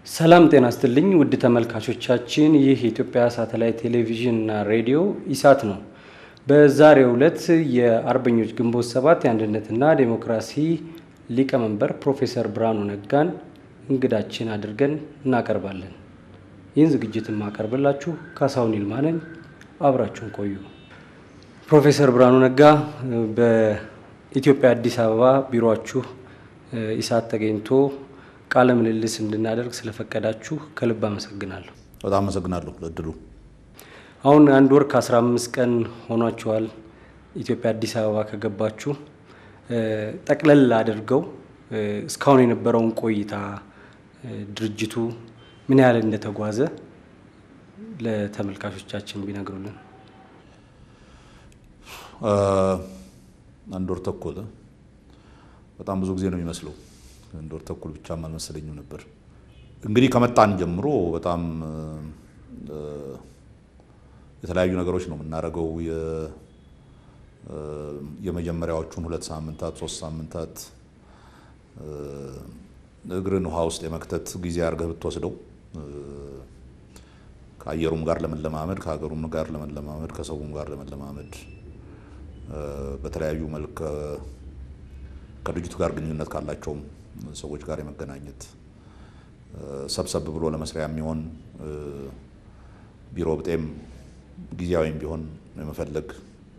ሰላም ጤና ስትልኝ ውድ ተመልካቾቻችን፣ ይህ የኢትዮጵያ ሳተላይት ቴሌቪዥን እና ሬዲዮ ኢሳት ነው። በዛሬው ዕለት የአርበኞች ግንቦት ሰባት የአንድነትና ዴሞክራሲ ሊቀመንበር ፕሮፌሰር ብርሃኑ ነጋን እንግዳችን አድርገን እናቀርባለን። ይህን ዝግጅት የማቀርብላችሁ ካሳሁን ይልማ ነኝ። አብራችሁን ቆዩ። ፕሮፌሰር ብርሃኑ ነጋ በኢትዮጵያ አዲስ አበባ ቢሮችሁ ኢሳት ተገኝቶ ቃለ ምልልስ እንድናደርግ ስለፈቀዳችሁ ከልብ አመሰግናለሁ። በጣም አመሰግናለሁ ለእድሉ። አሁን አንድ ወር ከአስራ አምስት ቀን ሆኗችኋል ኢትዮጵያ አዲስ አበባ ከገባችሁ። ጠቅለል አድርገው እስካሁን የነበረውን ቆይታ ድርጅቱ ምን ያህል እንደተጓዘ ለተመልካቾቻችን ቢነግሩልን። አንድ ወር ተኩል በጣም ብዙ ጊዜ ነው የሚመስለው። አንድ ወር ተኩል ብቻም አልመሰለኝም ነበር። እንግዲህ ከመጣን ጀምሮ በጣም የተለያዩ ነገሮች ነው የምናደርገው። የመጀመሪያዎቹን ሁለት ሳምንታት ሶስት ሳምንታት እግርን ውሃ ውስጥ የመክተት ጊዜ አድርገህ ብትወስደው ከአየሩም ጋር ለመለማመድ ከሀገሩም ጋር ለመለማመድ ከሰውም ጋር ለመለማመድ በተለያዩ መልክ ከድርጅቱ ጋር ግንኙነት ካላቸውም ሰዎች ጋር የመገናኘት ሰብሰብ ብሎ ለመስሪያ የሚሆን ቢሮ ብጤም ጊዜያዊም ቢሆን የመፈለግ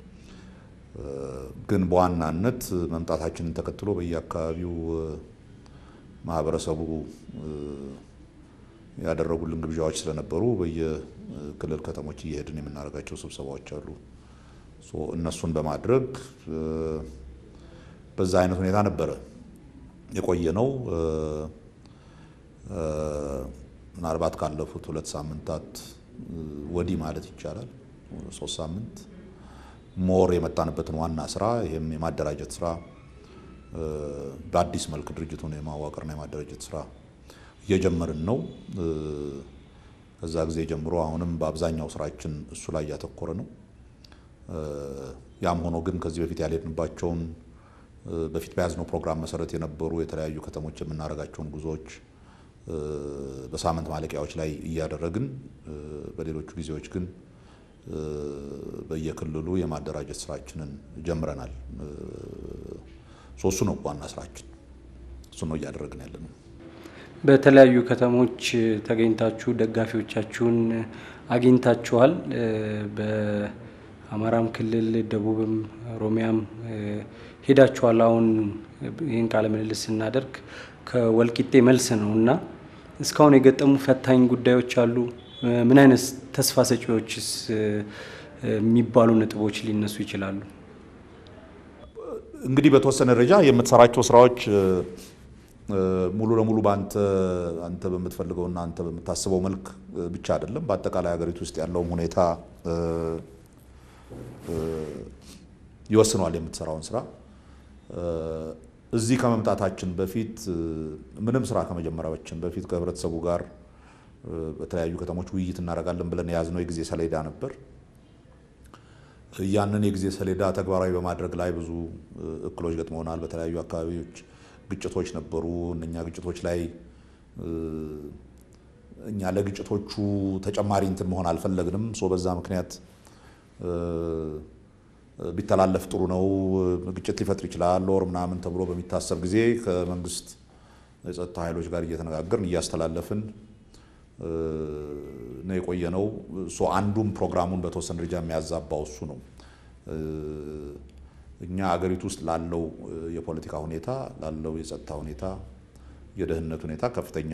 ግን በዋናነት መምጣታችንን ተከትሎ በየአካባቢው ማህበረሰቡ ያደረጉልን ግብዣዎች ስለነበሩ በየክልል ከተሞች እየሄድን የምናደርጋቸው ስብሰባዎች አሉ። እነሱን በማድረግ በዛ አይነት ሁኔታ ነበረ የቆየ ነው። ምናልባት ካለፉት ሁለት ሳምንታት ወዲህ ማለት ይቻላል ሶስት ሳምንት ሞር የመጣንበትን ዋና ስራ ይህም የማደራጀት ስራ በአዲስ መልክ ድርጅቱን የማዋቀርና የማደራጀት ስራ እየጀመርን ነው። ከዛ ጊዜ ጀምሮ አሁንም በአብዛኛው ስራችን እሱ ላይ እያተኮረ ነው። ያም ሆኖ ግን ከዚህ በፊት ያልሄድንባቸውን በፊት በያዝነው ፕሮግራም መሰረት የነበሩ የተለያዩ ከተሞች የምናደርጋቸውን ጉዞዎች በሳምንት ማለቂያዎች ላይ እያደረግን በሌሎቹ ጊዜዎች ግን በየክልሉ የማደራጀት ስራችንን ጀምረናል። እሱ ነው ዋና ስራችን፣ እሱ ነው እያደረግን ያለ ነው። በተለያዩ ከተሞች ተገኝታችሁ ደጋፊዎቻችሁን አግኝታችኋል። በአማራም ክልል ደቡብም ኦሮሚያም ሄዳችኋል። አሁን ይህን ቃለ ምልልስ ስናደርግ ከወልቂጤ መልስ ነው እና እስካሁን የገጠሙ ፈታኝ ጉዳዮች አሉ? ምን አይነት ተስፋ ሰጪዎችስ የሚባሉ ነጥቦች ሊነሱ ይችላሉ? እንግዲህ በተወሰነ ደረጃ የምትሰራቸው ስራዎች ሙሉ ለሙሉ በአንተ አንተ በምትፈልገውና አንተ በምታስበው መልክ ብቻ አይደለም። በአጠቃላይ ሀገሪቱ ውስጥ ያለውም ሁኔታ ይወስነዋል የምትሰራውን ስራ። እዚህ ከመምጣታችን በፊት ምንም ስራ ከመጀመራችን በፊት ከህብረተሰቡ ጋር በተለያዩ ከተሞች ውይይት እናደርጋለን ብለን የያዝነው የጊዜ ሰሌዳ ነበር። ያንን የጊዜ ሰሌዳ ተግባራዊ በማድረግ ላይ ብዙ እክሎች ገጥመውናል። በተለያዩ አካባቢዎች ግጭቶች ነበሩ። እነኛ ግጭቶች ላይ እኛ ለግጭቶቹ ተጨማሪ እንትን መሆን አልፈለግንም። ሶ በዛ ምክንያት ቢተላለፍ ጥሩ ነው፣ ግጭት ሊፈጥር ይችላል ወር ምናምን ተብሎ በሚታሰብ ጊዜ ከመንግስት የጸጥታ ኃይሎች ጋር እየተነጋገርን እያስተላለፍን ነው የቆየ ነው። አንዱም ፕሮግራሙን በተወሰነ ደረጃ የሚያዛባው እሱ ነው። እኛ አገሪቱ ውስጥ ላለው የፖለቲካ ሁኔታ፣ ላለው የጸጥታ ሁኔታ፣ የደህንነት ሁኔታ ከፍተኛ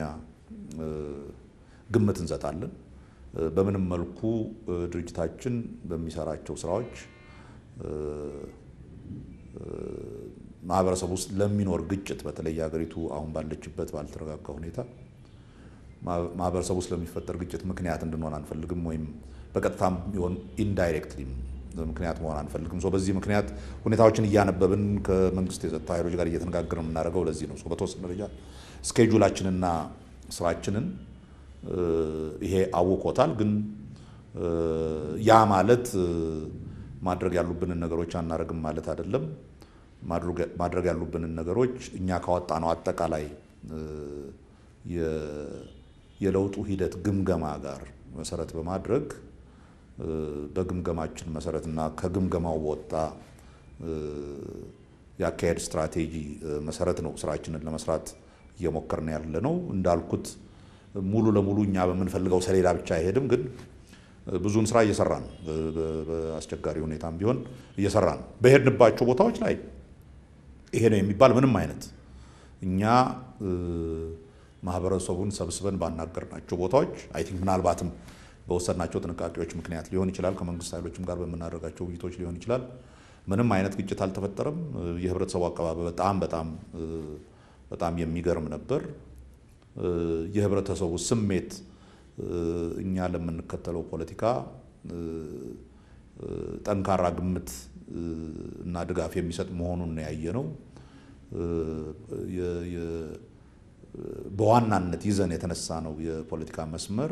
ግምት እንሰጣለን። በምንም መልኩ ድርጅታችን በሚሰራቸው ስራዎች ማህበረሰብ ውስጥ ለሚኖር ግጭት በተለይ ሀገሪቱ አሁን ባለችበት ባልተረጋጋ ሁኔታ ማህበረሰብ ውስጥ ለሚፈጠር ግጭት ምክንያት እንድንሆን አንፈልግም፣ ወይም በቀጥታም ቢሆን ኢንዳይሬክትሊም ምክንያት መሆን አንፈልግም። በዚህ ምክንያት ሁኔታዎችን እያነበብን ከመንግስት የጸጥታ ኃይሎች ጋር እየተነጋገርን የምናደርገው ለዚህ ነው። በተወሰነ ደረጃ ስኬጁላችንና ስራችንን ይሄ አውቆታል። ግን ያ ማለት ማድረግ ያሉብንን ነገሮች አናደርግም ማለት አይደለም። ማድረግ ያሉብንን ነገሮች እኛ ካወጣ ነው አጠቃላይ የለውጡ ሂደት ግምገማ ጋር መሰረት በማድረግ በግምገማችን መሰረትና ከግምገማው በወጣ የአካሄድ ስትራቴጂ መሰረት ነው ስራችንን ለመስራት እየሞከርን ያለ ነው። እንዳልኩት ሙሉ ለሙሉ እኛ በምንፈልገው ሰሌዳ ብቻ አይሄድም፣ ግን ብዙን ስራ እየሰራን በአስቸጋሪ ሁኔታም ቢሆን እየሰራን በሄድንባቸው ቦታዎች ላይ ይሄ ነው የሚባል ምንም አይነት እኛ ማህበረሰቡን ሰብስበን ባናገርናቸው ቦታዎች አይ ቲንክ ምናልባትም በወሰድናቸው ጥንቃቄዎች ምክንያት ሊሆን ይችላል፣ ከመንግስት ኃይሎችም ጋር በምናደርጋቸው ውይይቶች ሊሆን ይችላል። ምንም አይነት ግጭት አልተፈጠረም። የህብረተሰቡ አቀባበል በጣም በጣም በጣም የሚገርም ነበር። የህብረተሰቡ ስሜት እኛ ለምንከተለው ፖለቲካ ጠንካራ ግምት እና ድጋፍ የሚሰጥ መሆኑን ያየ ነው። በዋናነት ይዘን የተነሳ ነው የፖለቲካ መስመር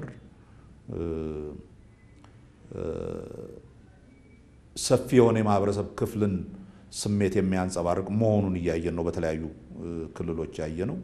ሰፊ የሆነ የማህበረሰብ ክፍልን ስሜት የሚያንጸባርቅ መሆኑን እያየን ነው። በተለያዩ ክልሎች ያየ ነው።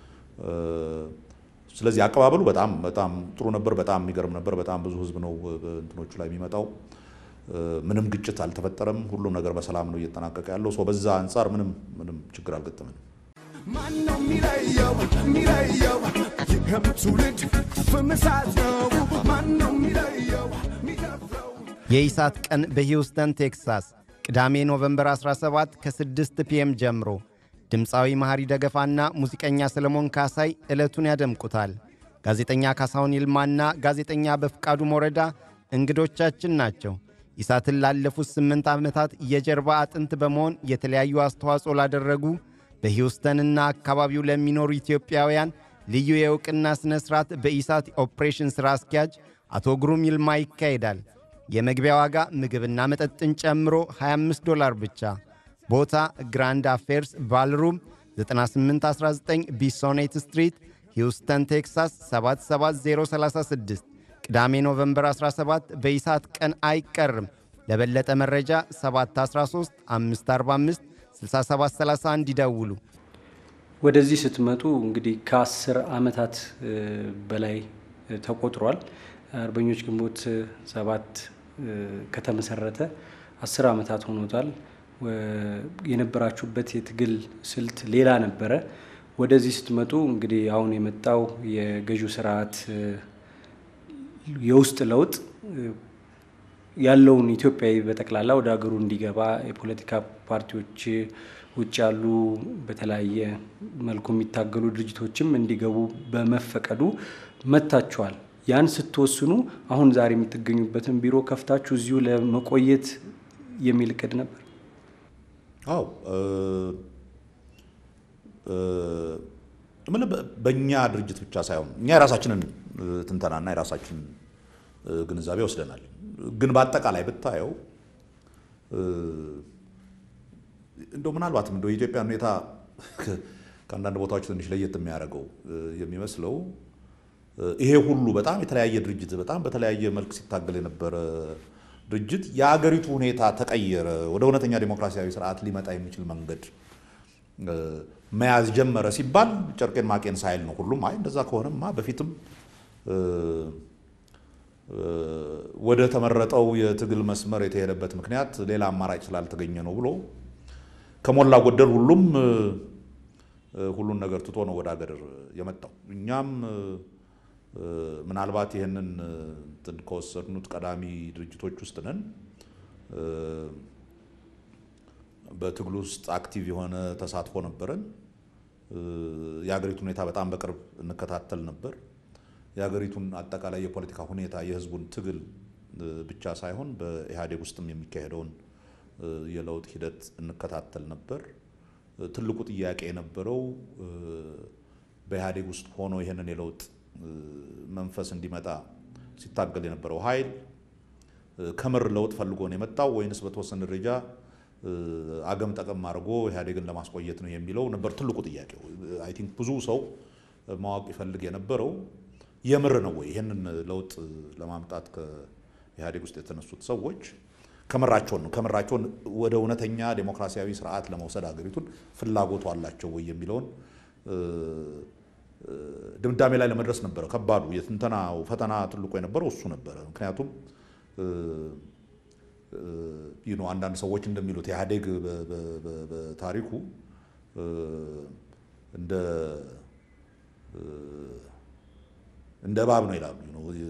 ስለዚህ አቀባበሉ በጣም በጣም ጥሩ ነበር። በጣም የሚገርም ነበር። በጣም ብዙ ህዝብ ነው እንትኖቹ ላይ የሚመጣው። ምንም ግጭት አልተፈጠረም። ሁሉም ነገር በሰላም ነው እየተጠናቀቀ ያለው። ሰው በዛ አንጻር ምንም ምንም ችግር አልገጠመንም። ማነው የሚለየው የሚለየው ይህም ትውልድ ፍምሳት ነው ማነው የሚለየው የሚደፍረው የኢሳት ቀን በሂውስተን ቴክሳስ ቅዳሜ ኖቨምበር 17 ከ6 ፒኤም ጀምሮ ድምፃዊ መሐሪ ደገፋና ሙዚቀኛ ሰለሞን ካሳይ ዕለቱን ያደምቁታል። ጋዜጠኛ ካሳሁን ይልማና ጋዜጠኛ በፍቃዱ ሞረዳ እንግዶቻችን ናቸው። ኢሳትን ላለፉት ስምንት ዓመታት የጀርባ አጥንት በመሆን የተለያዩ አስተዋጽኦ ላደረጉ በሂውስተንና አካባቢው ለሚኖሩ ኢትዮጵያውያን ልዩ የእውቅና ሥነ ሥርዓት በኢሳት ኦፕሬሽን ሥራ አስኪያጅ አቶ ግሩም ይልማ ይካሄዳል። የመግቢያ ዋጋ ምግብና መጠጥን ጨምሮ 25 ዶላር ብቻ። ቦታ ግራንድ አፌርስ ባልሩም 9819 ቢሶኔት ስትሪት ሂውስተን ቴክሳስ 77036 ቅዳሜ ኖቨምበር 17 በኢሳት ቀን አይቀርም። ለበለጠ መረጃ 713 545 6731 ይደውሉ። ወደዚህ ስትመጡ እንግዲህ ከአስር ዓመታት በላይ ተቆጥሯል። አርበኞች ግንቦት ሰባት ከተመሰረተ አስር ዓመታት ሆኖታል። የነበራችሁበት የትግል ስልት ሌላ ነበረ። ወደዚህ ስትመጡ እንግዲህ አሁን የመጣው የገዢው ስርዓት የውስጥ ለውጥ ያለውን ኢትዮጵያዊ በጠቅላላ ወደ ሀገሩ እንዲገባ የፖለቲካ ፓርቲዎች ውጭ ያሉ በተለያየ መልኩ የሚታገሉ ድርጅቶችም እንዲገቡ በመፈቀዱ መጥታችኋል። ያን ስትወስኑ አሁን ዛሬ የምትገኙበትን ቢሮ ከፍታችሁ እዚሁ ለመቆየት የሚል እቅድ ነበር? አዎ ምን በእኛ ድርጅት ብቻ ሳይሆን እኛ የራሳችንን ትንተናና የራሳችንን ግንዛቤ ወስደናል። ግን በአጠቃላይ ብታየው እንደው ምናልባትም እንደው የኢትዮጵያን ሁኔታ ከአንዳንድ ቦታዎች ትንሽ ለየት የሚያደርገው የሚመስለው ይሄ ሁሉ በጣም የተለያየ ድርጅት በጣም በተለያየ መልክ ሲታገል የነበረ ድርጅት የአገሪቱ ሁኔታ ተቀየረ፣ ወደ እውነተኛ ዴሞክራሲያዊ ስርዓት ሊመጣ የሚችል መንገድ መያዝ ጀመረ ሲባል ጨርቄን ማቄን ሳይል ነው ሁሉም አይ እንደዛ ከሆነማ በፊትም ወደ ተመረጠው የትግል መስመር የተሄደበት ምክንያት ሌላ አማራጭ ስላልተገኘ ነው ብሎ ከሞላ ጎደል ሁሉም ሁሉን ነገር ትቶ ነው ወደ ሀገር የመጣው። እኛም ምናልባት ይህንን እንትን ከወሰድኑት ቀዳሚ ድርጅቶች ውስጥ ነን። በትግሉ ውስጥ አክቲቭ የሆነ ተሳትፎ ነበረን። የሀገሪቱ ሁኔታ በጣም በቅርብ እንከታተል ነበር። የሀገሪቱን አጠቃላይ የፖለቲካ ሁኔታ የህዝቡን ትግል ብቻ ሳይሆን በኢህአዴግ ውስጥም የሚካሄደውን የለውጥ ሂደት እንከታተል ነበር። ትልቁ ጥያቄ የነበረው በኢህአዴግ ውስጥ ሆኖ ይህንን የለውጥ መንፈስ እንዲመጣ ሲታገል የነበረው ኃይል ከምር ለውጥ ፈልጎ ነው የመጣው ወይንስ በተወሰነ ደረጃ አገም ጠቀም አድርጎ ኢህአዴግን ለማስቆየት ነው የሚለው ነበር ትልቁ ጥያቄው። አይ ቲንክ ብዙ ሰው ማወቅ ይፈልግ የነበረው የምር ነው ወይ ይህንን ለውጥ ለማምጣት ከኢህአዴግ ውስጥ የተነሱት ሰዎች ከምራቸውን ነው ከምራቸውን ወደ እውነተኛ ዴሞክራሲያዊ ስርዓት ለመውሰድ ሀገሪቱን ፍላጎቱ አላቸው ወይ የሚለውን ድምዳሜ ላይ ለመድረስ ነበረ ከባዱ የትንተናው ፈተና ትልቁ የነበረው እሱ ነበረ። ምክንያቱም ነው አንዳንድ ሰዎች እንደሚሉት ኢህአዴግ በታሪኩ እንደ እንደ እባብ ነው ይላሉ።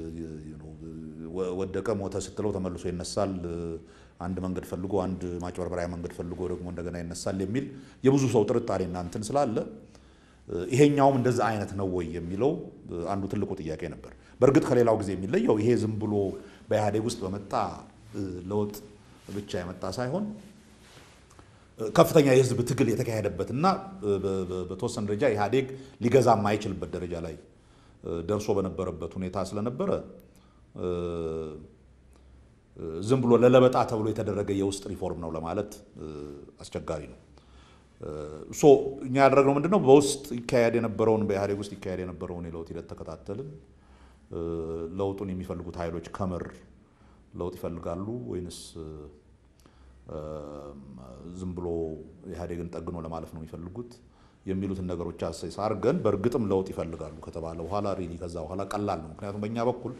ወደቀ ሞተ ስትለው ተመልሶ ይነሳል። አንድ መንገድ ፈልጎ አንድ ማጭበርበሪያ መንገድ ፈልጎ ደግሞ እንደገና ይነሳል የሚል የብዙ ሰው ጥርጣሬ እና እንትን ስላለ ይሄኛውም እንደዛ አይነት ነው ወይ የሚለው አንዱ ትልቁ ጥያቄ ነበር። በእርግጥ ከሌላው ጊዜ የሚለየው ይሄ ዝም ብሎ በኢህአዴግ ውስጥ በመጣ ለውጥ ብቻ የመጣ ሳይሆን ከፍተኛ የህዝብ ትግል የተካሄደበት እና በተወሰነ ደረጃ ኢህአዴግ ሊገዛ የማይችልበት ደረጃ ላይ ደርሶ በነበረበት ሁኔታ ስለነበረ ዝም ብሎ ለለበጣ ተብሎ የተደረገ የውስጥ ሪፎርም ነው ለማለት አስቸጋሪ ነው። ሶ እኛ ያደረግነው ምንድነው? በውስጥ ይካሄድ የነበረውን በኢህአዴግ ውስጥ ይካሄድ የነበረውን የለውጥ ሂደት ተከታተልን። ለውጡን የሚፈልጉት ኃይሎች ከምር ለውጥ ይፈልጋሉ ወይንስ ዝም ብሎ ኢህአዴግን ጠግኖ ለማለፍ ነው የሚፈልጉት የሚሉትን ነገሮች አሰስ አድርገን በእርግጥም ለውጥ ይፈልጋሉ ከተባለ በኋላ ሪሊ ከዛ በኋላ ቀላል ነው። ምክንያቱም በእኛ በኩል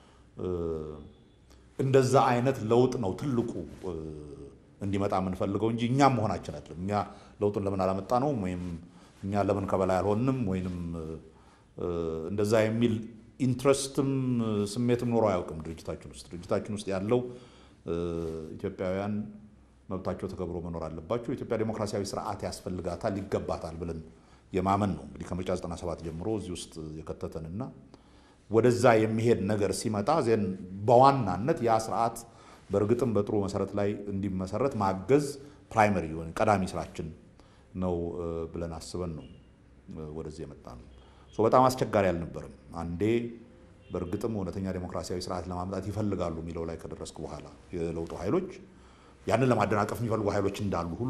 እንደዛ አይነት ለውጥ ነው ትልቁ እንዲመጣ የምንፈልገው እንጂ እኛም መሆናችን አይደለም። እኛ ለውጡን ለምን አላመጣ ነው ወይም እኛ ለምን ከበላይ አልሆንም ወይንም እንደዛ የሚል ኢንትረስትም ስሜትም ኖሮ አያውቅም ድርጅታችን ውስጥ። ድርጅታችን ውስጥ ያለው ኢትዮጵያውያን መብታቸው ተከብሮ መኖር አለባቸው፣ ኢትዮጵያ ዴሞክራሲያዊ ስርዓት ያስፈልጋታል፣ ይገባታል ብለን የማመን ነው እንግዲህ ከምርጫ 97 ጀምሮ እዚህ ውስጥ የከተተንና ወደዛ የሚሄድ ነገር ሲመጣ ዜን በዋናነት ያ ስርዓት በእርግጥም በጥሩ መሰረት ላይ እንዲመሰረት ማገዝ ፕራይመሪ የሆነ ቀዳሚ ስራችን ነው ብለን አስበን ነው ወደዚህ የመጣ ነው። በጣም አስቸጋሪ አልነበረም። አንዴ በእርግጥም እውነተኛ ዴሞክራሲያዊ ስርዓት ለማምጣት ይፈልጋሉ የሚለው ላይ ከደረስኩ በኋላ የለውጡ ኃይሎች ያንን ለማደናቀፍ የሚፈልጉ ኃይሎች እንዳሉ ሁሉ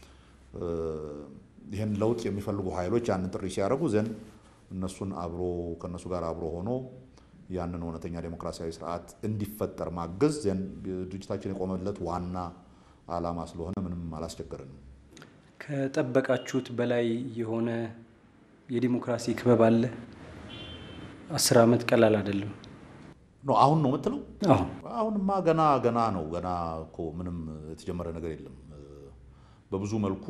ይህን ለውጥ የሚፈልጉ ኃይሎች ያንን ጥሪ ሲያደርጉ ዘንድ እነሱን አብሮ ከእነሱ ጋር አብሮ ሆኖ ያንን እውነተኛ ዴሞክራሲያዊ ስርዓት እንዲፈጠር ማገዝ ድርጅታችን የቆመለት ዋና ዓላማ ስለሆነ ምንም አላስቸገረንም። ከጠበቃችሁት በላይ የሆነ የዲሞክራሲ ክበብ አለ? አስር ዓመት ቀላል አይደለም። አሁን ነው የምትለው? አዎ አሁንማ ገና ገና ነው። ገና እኮ ምንም የተጀመረ ነገር የለም። በብዙ መልኩ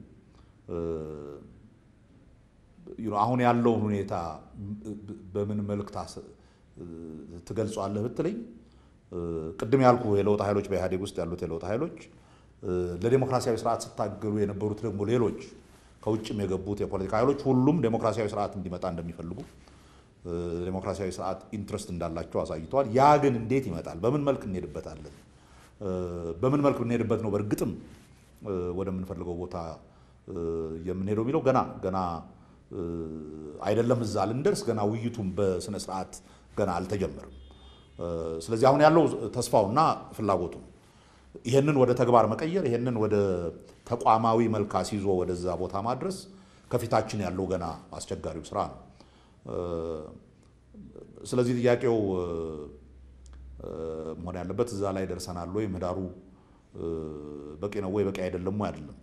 አሁን ያለውን ሁኔታ በምን መልክ ትገልጿለህ ብትለኝ ቅድም ያልኩ የለውጥ ኃይሎች በኢህአዴግ ውስጥ ያሉት የለውጥ ኃይሎች ለዴሞክራሲያዊ ስርዓት ስታገሉ የነበሩት ደግሞ ሌሎች ከውጭም የገቡት የፖለቲካ ኃይሎች ሁሉም ዴሞክራሲያዊ ስርዓት እንዲመጣ እንደሚፈልጉ ዴሞክራሲያዊ ስርዓት ኢንትረስት እንዳላቸው አሳይተዋል። ያ ግን እንዴት ይመጣል? በምን መልክ እንሄድበታለን? በምን መልክ ብንሄድበት ነው በእርግጥም ወደምንፈልገው ቦታ የምንሄደው የሚለው ገና ገና አይደለም። እዛ ልንደርስ ገና ውይይቱም በስነ ስርዓት ገና አልተጀመርም። ስለዚህ አሁን ያለው ተስፋውና ፍላጎቱ ይሄንን ወደ ተግባር መቀየር፣ ይሄንን ወደ ተቋማዊ መልክ አስይዞ ወደዛ ቦታ ማድረስ ከፊታችን ያለው ገና አስቸጋሪው ስራ ነው። ስለዚህ ጥያቄው መሆን ያለበት እዛ ላይ ደርሰናል ወይ፣ ምህዳሩ በቂ ነው ወይ፣ በቂ አይደለም ወይ አይደለም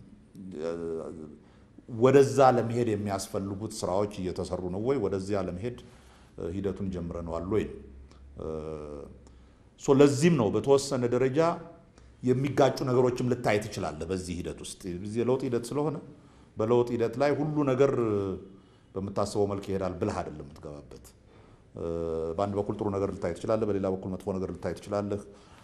ወደዛ ለመሄድ የሚያስፈልጉት ስራዎች እየተሰሩ ነው ወይ? ወደዚያ ለመሄድ ሂደቱን ጀምረነዋል ወይ? ለዚህም ነው በተወሰነ ደረጃ የሚጋጩ ነገሮችም ልታይ ትችላለህ። በዚህ ሂደት ውስጥ የለውጥ ሂደት ስለሆነ በለውጥ ሂደት ላይ ሁሉ ነገር በምታስበው መልክ ይሄዳል ብለህ አይደለም የምትገባበት። በአንድ በኩል ጥሩ ነገር ልታይ ትችላለህ፣ በሌላ በኩል መጥፎ ነገር ልታይ ትችላለህ።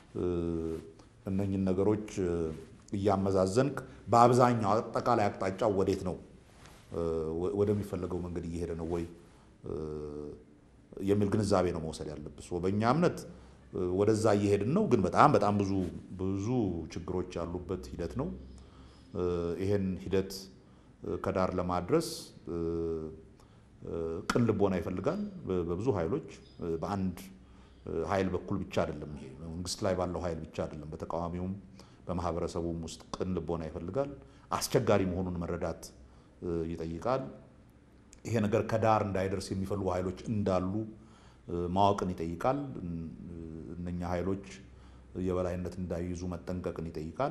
እነኝን ነገሮች እያመዛዘንክ በአብዛኛው አጠቃላይ አቅጣጫው ወዴት ነው ወደሚፈለገው መንገድ እየሄደ ነው ወይ የሚል ግንዛቤ ነው መውሰድ ያለብህ። በእኛ እምነት ወደዛ እየሄድን ነው፣ ግን በጣም በጣም ብዙ ብዙ ችግሮች ያሉበት ሂደት ነው። ይሄን ሂደት ከዳር ለማድረስ ቅን ልቦና ይፈልጋል በብዙ ኃይሎች በአንድ ኃይል በኩል ብቻ አይደለም። ይሄ መንግስት ላይ ባለው ኃይል ብቻ አይደለም። በተቃዋሚውም በማህበረሰቡም ውስጥ ቅን ልቦና ይፈልጋል። አስቸጋሪ መሆኑን መረዳት ይጠይቃል። ይሄ ነገር ከዳር እንዳይደርስ የሚፈልጉ ኃይሎች እንዳሉ ማወቅን ይጠይቃል። እነኛ ኃይሎች የበላይነት እንዳይይዙ መጠንቀቅን ይጠይቃል።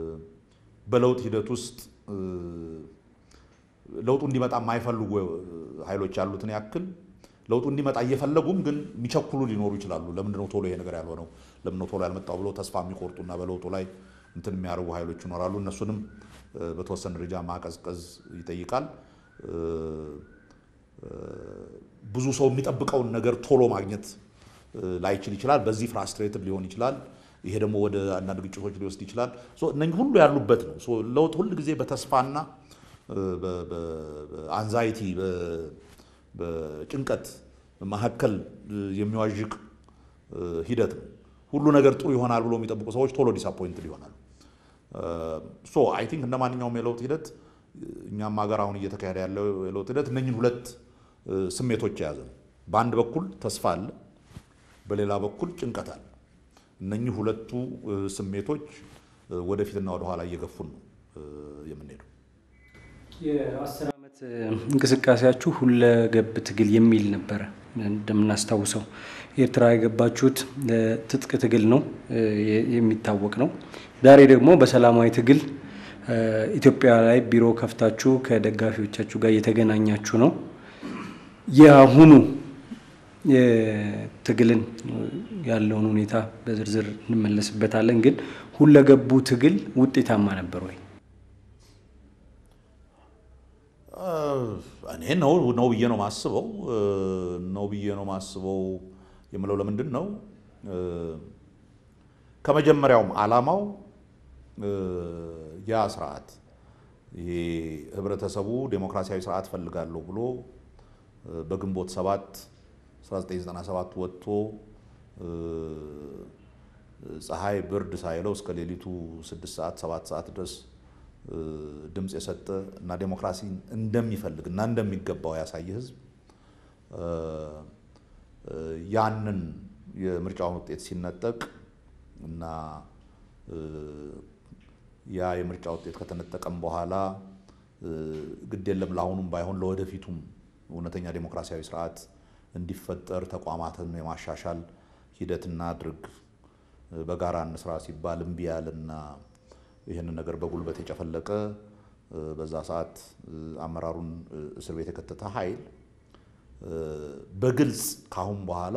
በለውጥ ሂደት ውስጥ ለውጡ እንዲመጣ የማይፈልጉ ኃይሎች ያሉትን ያክል ለውጡ እንዲመጣ እየፈለጉም ግን የሚቸኩሉ ሊኖሩ ይችላሉ። ለምንድነው ቶሎ ይሄ ነገር ያልሆነው? ለምንድነው ቶሎ ያልመጣው ብለው ተስፋ የሚቆርጡና በለውጡ ላይ እንትን የሚያደርጉ ኃይሎች ይኖራሉ። እነሱንም በተወሰነ ደረጃ ማቀዝቀዝ ይጠይቃል። ብዙ ሰው የሚጠብቀውን ነገር ቶሎ ማግኘት ላይችል ይችላል። በዚህ ፍራስትሬትድ ሊሆን ይችላል። ይሄ ደግሞ ወደ አንዳንድ ግጭቶች ሊወስድ ይችላል። እነኚህ ሁሉ ያሉበት ነው። ለውጥ ሁል ጊዜ በተስፋና በአንዛይቲ በጭንቀት መካከል የሚዋዥቅ ሂደት ነው። ሁሉ ነገር ጥሩ ይሆናል ብሎ የሚጠብቁ ሰዎች ቶሎ ዲስአፖይንትድ ይሆናሉ። ሶ አይ ቲንክ እንደ ማንኛውም የለውጥ ሂደት እኛም ሀገር አሁን እየተካሄደ ያለው የለውጥ ሂደት እነኝን ሁለት ስሜቶች የያዘ ነው። በአንድ በኩል ተስፋ አለ፣ በሌላ በኩል ጭንቀት አለ። እነኚህ ሁለቱ ስሜቶች ወደፊትና ወደኋላ እየገፉን ነው የምንሄደው። የአስር ዓመት እንቅስቃሴያችሁ ሁለገብ ትግል የሚል ነበረ። እንደምናስታውሰው ኤርትራ የገባችሁት ትጥቅ ትግል ነው የሚታወቅ ነው። ዛሬ ደግሞ በሰላማዊ ትግል ኢትዮጵያ ላይ ቢሮ ከፍታችሁ ከደጋፊዎቻችሁ ጋር እየተገናኛችሁ ነው። የአሁኑ የትግልን ያለውን ሁኔታ በዝርዝር እንመለስበታለን። ግን ሁለገቡ ትግል ውጤታማ ነበር ወይ? እኔ ነው ነው ብዬ ነው ማስበው ነው ብዬ ነው ማስበው የምለው ለምንድን ነው ከመጀመሪያውም ዓላማው ያ ስርዓት ይሄ ህብረተሰቡ ዴሞክራሲያዊ ስርዓት ፈልጋለሁ ብሎ በግንቦት ሰባት 1997 ወጥቶ ፀሐይ ብርድ ሳይለው እስከ ሌሊቱ 6 ሰዓት 7 ሰዓት ድረስ ድምፅ የሰጠ እና ዴሞክራሲን እንደሚፈልግ እና እንደሚገባው ያሳየ ህዝብ ያንን የምርጫውን ውጤት ሲነጠቅ እና ያ የምርጫ ውጤት ከተነጠቀም በኋላ ግድ የለም ለአሁኑም ባይሆን ለወደፊቱም እውነተኛ ዴሞክራሲያዊ ስርዓት እንዲፈጠር ተቋማትን የማሻሻል ሂደት እናድርግ፣ በጋራ እንስራ ሲባል እምቢ ያለና ይህንን ነገር በጉልበት የጨፈለቀ በዛ ሰዓት አመራሩን እስር ቤት የከተተ ኃይል በግልጽ ካሁን በኋላ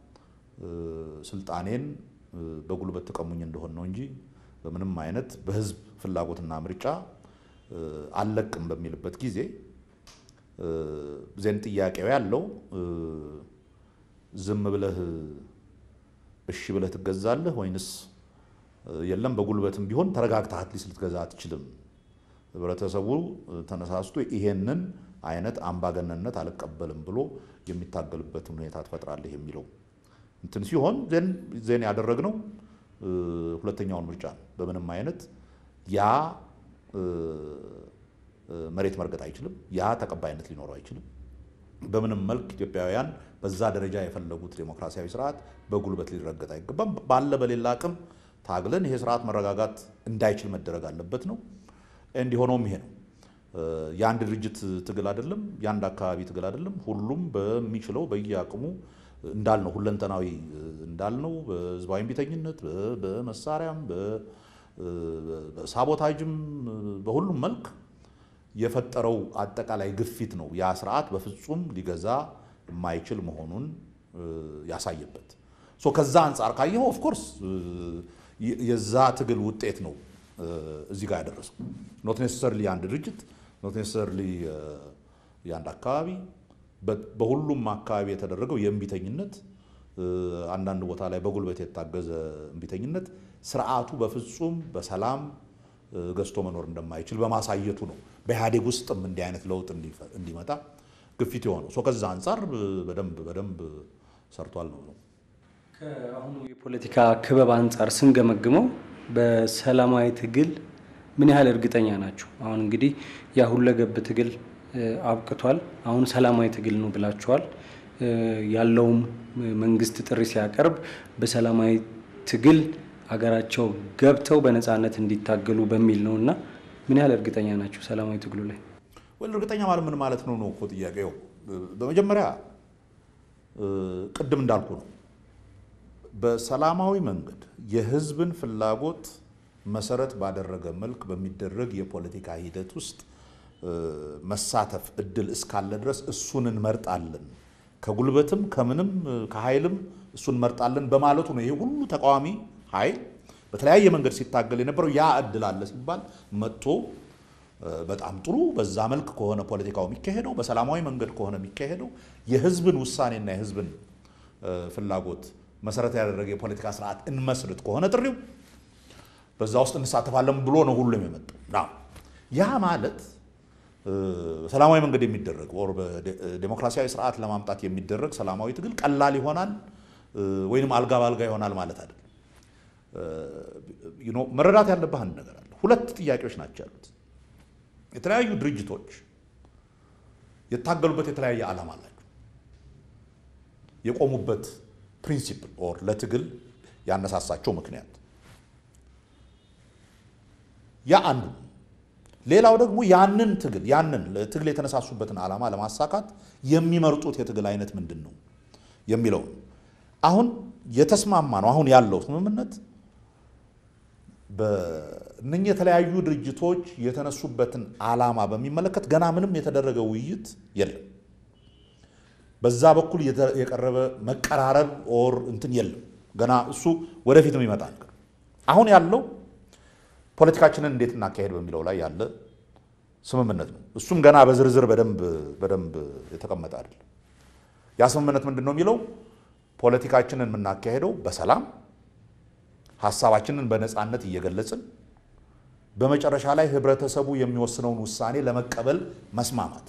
ስልጣኔን በጉልበት ተቀሙኝ እንደሆን ነው እንጂ በምንም አይነት በህዝብ ፍላጎትና ምርጫ አልለቅም በሚልበት ጊዜ ዜን ጥያቄው ያለው ዝም ብለህ እሺ ብለህ ትገዛለህ ወይንስ የለም በጉልበትም ቢሆን ተረጋግተህ አትሊስት ልትገዛ አትችልም። ህብረተሰቡ ተነሳስቶ ይሄንን አይነት አምባገነንነት አልቀበልም ብሎ የሚታገልበትን ሁኔታ ትፈጥራለህ የሚለው እንትን ሲሆን ዜን ያደረግነው ሁለተኛውን ምርጫ ነው። በምንም አይነት ያ መሬት መርገጥ አይችልም። ያ ተቀባይነት ሊኖረው አይችልም። በምንም መልክ ኢትዮጵያውያን በዛ ደረጃ የፈለጉት ዴሞክራሲያዊ ስርዓት በጉልበት ሊረገጥ አይገባም። ባለ በሌላ አቅም ታግለን ይሄ ስርዓት መረጋጋት እንዳይችል መደረግ አለበት ነው። እንዲሆነውም ይሄ ነው። የአንድ ድርጅት ትግል አይደለም፣ የአንድ አካባቢ ትግል አይደለም። ሁሉም በሚችለው በየአቅሙ እንዳልነው ሁለንተናዊ እንዳልነው በህዝባዊ እምቢተኝነት፣ በመሳሪያም፣ በሳቦታጅም በሁሉም መልክ የፈጠረው አጠቃላይ ግፊት ነው ያ ስርዓት በፍጹም ሊገዛ የማይችል መሆኑን ያሳየበት። ሶ ከዛ አንጻር ካየኸው ኦፍኮርስ የዛ ትግል ውጤት ነው እዚህ ጋር ያደረሰው። ኖት ኔሰሰርሊ የአንድ ድርጅት ኖት ኔሰሰርሊ የአንድ አካባቢ በሁሉም አካባቢ የተደረገው የእምቢተኝነት አንዳንድ ቦታ ላይ በጉልበት የታገዘ እምቢተኝነት ስርዓቱ በፍጹም በሰላም ገዝቶ መኖር እንደማይችል በማሳየቱ ነው በኢህአዴግ ውስጥም እንዲህ አይነት ለውጥ እንዲመጣ ግፊት የሆነው። ከዛ አንጻር በደንብ በደንብ ሰርቷል ነው ነው። ከአሁኑ የፖለቲካ ክበብ አንጻር ስንገመግመው በሰላማዊ ትግል ምን ያህል እርግጠኛ ናቸው? አሁን እንግዲህ ያ ሁለገብ ትግል አብቅቷል። አሁን ሰላማዊ ትግል ነው ብላችኋል። ያለውም መንግስት ጥሪ ሲያቀርብ በሰላማዊ ትግል ሀገራቸው ገብተው በነፃነት እንዲታገሉ በሚል ነው እና ምን ያህል እርግጠኛ ናቸው ሰላማዊ ትግሉ ላይ? ወይ እርግጠኛ ማለት ምን ማለት ነው ነው እኮ ጥያቄው። በመጀመሪያ ቅድም እንዳልኩ ነው በሰላማዊ መንገድ የህዝብን ፍላጎት መሰረት ባደረገ መልክ በሚደረግ የፖለቲካ ሂደት ውስጥ መሳተፍ እድል እስካለ ድረስ እሱን እንመርጣለን፣ ከጉልበትም ከምንም ከኃይልም እሱን እንመርጣለን በማለቱ ነው ይሄ ሁሉ ተቃዋሚ ኃይል በተለያየ መንገድ ሲታገል የነበረው ያ እድል አለ ሲባል መጥቶ በጣም ጥሩ በዛ መልክ ከሆነ ፖለቲካው የሚካሄደው በሰላማዊ መንገድ ከሆነ የሚካሄደው የህዝብን ውሳኔና የህዝብን ፍላጎት መሰረት ያደረገ የፖለቲካ ስርዓት እንመስርት ከሆነ ጥሪው በዛ ውስጥ እንሳተፋለን ብሎ ነው ሁሉም የመጣው። ያ ማለት ሰላማዊ መንገድ የሚደረግ ወር በዴሞክራሲያዊ ስርዓት ለማምጣት የሚደረግ ሰላማዊ ትግል ቀላል ይሆናል ወይንም አልጋ ባልጋ ይሆናል ማለት አይደለም። መረዳት ያለብህ አንድ ነገር አለ። ሁለት ጥያቄዎች ናቸው ያሉት። የተለያዩ ድርጅቶች የታገሉበት የተለያየ ዓላማ አላቸው። የቆሙበት ፕሪንሲፕል ኦር ለትግል ያነሳሳቸው ምክንያት ያ አንዱ። ሌላው ደግሞ ያንን ትግል ያንን ለትግል የተነሳሱበትን ዓላማ ለማሳካት የሚመርጡት የትግል አይነት ምንድን ነው የሚለው አሁን የተስማማ ነው። አሁን ያለው ስምምነት በእነኚህ የተለያዩ ድርጅቶች የተነሱበትን ዓላማ በሚመለከት ገና ምንም የተደረገ ውይይት የለም። በዛ በኩል የቀረበ መቀራረብ ኦር እንትን የለም። ገና እሱ ወደፊት የሚመጣ ነገር አሁን ያለው ፖለቲካችንን እንዴት እናካሄድ በሚለው ላይ ያለ ስምምነት ነው። እሱም ገና በዝርዝር በደንብ በደንብ የተቀመጠ አይደለም። ያ ስምምነት ምንድን ነው የሚለው ፖለቲካችንን የምናካሄደው በሰላም ሀሳባችንን በነፃነት እየገለጽን በመጨረሻ ላይ ህብረተሰቡ የሚወስነውን ውሳኔ ለመቀበል መስማማት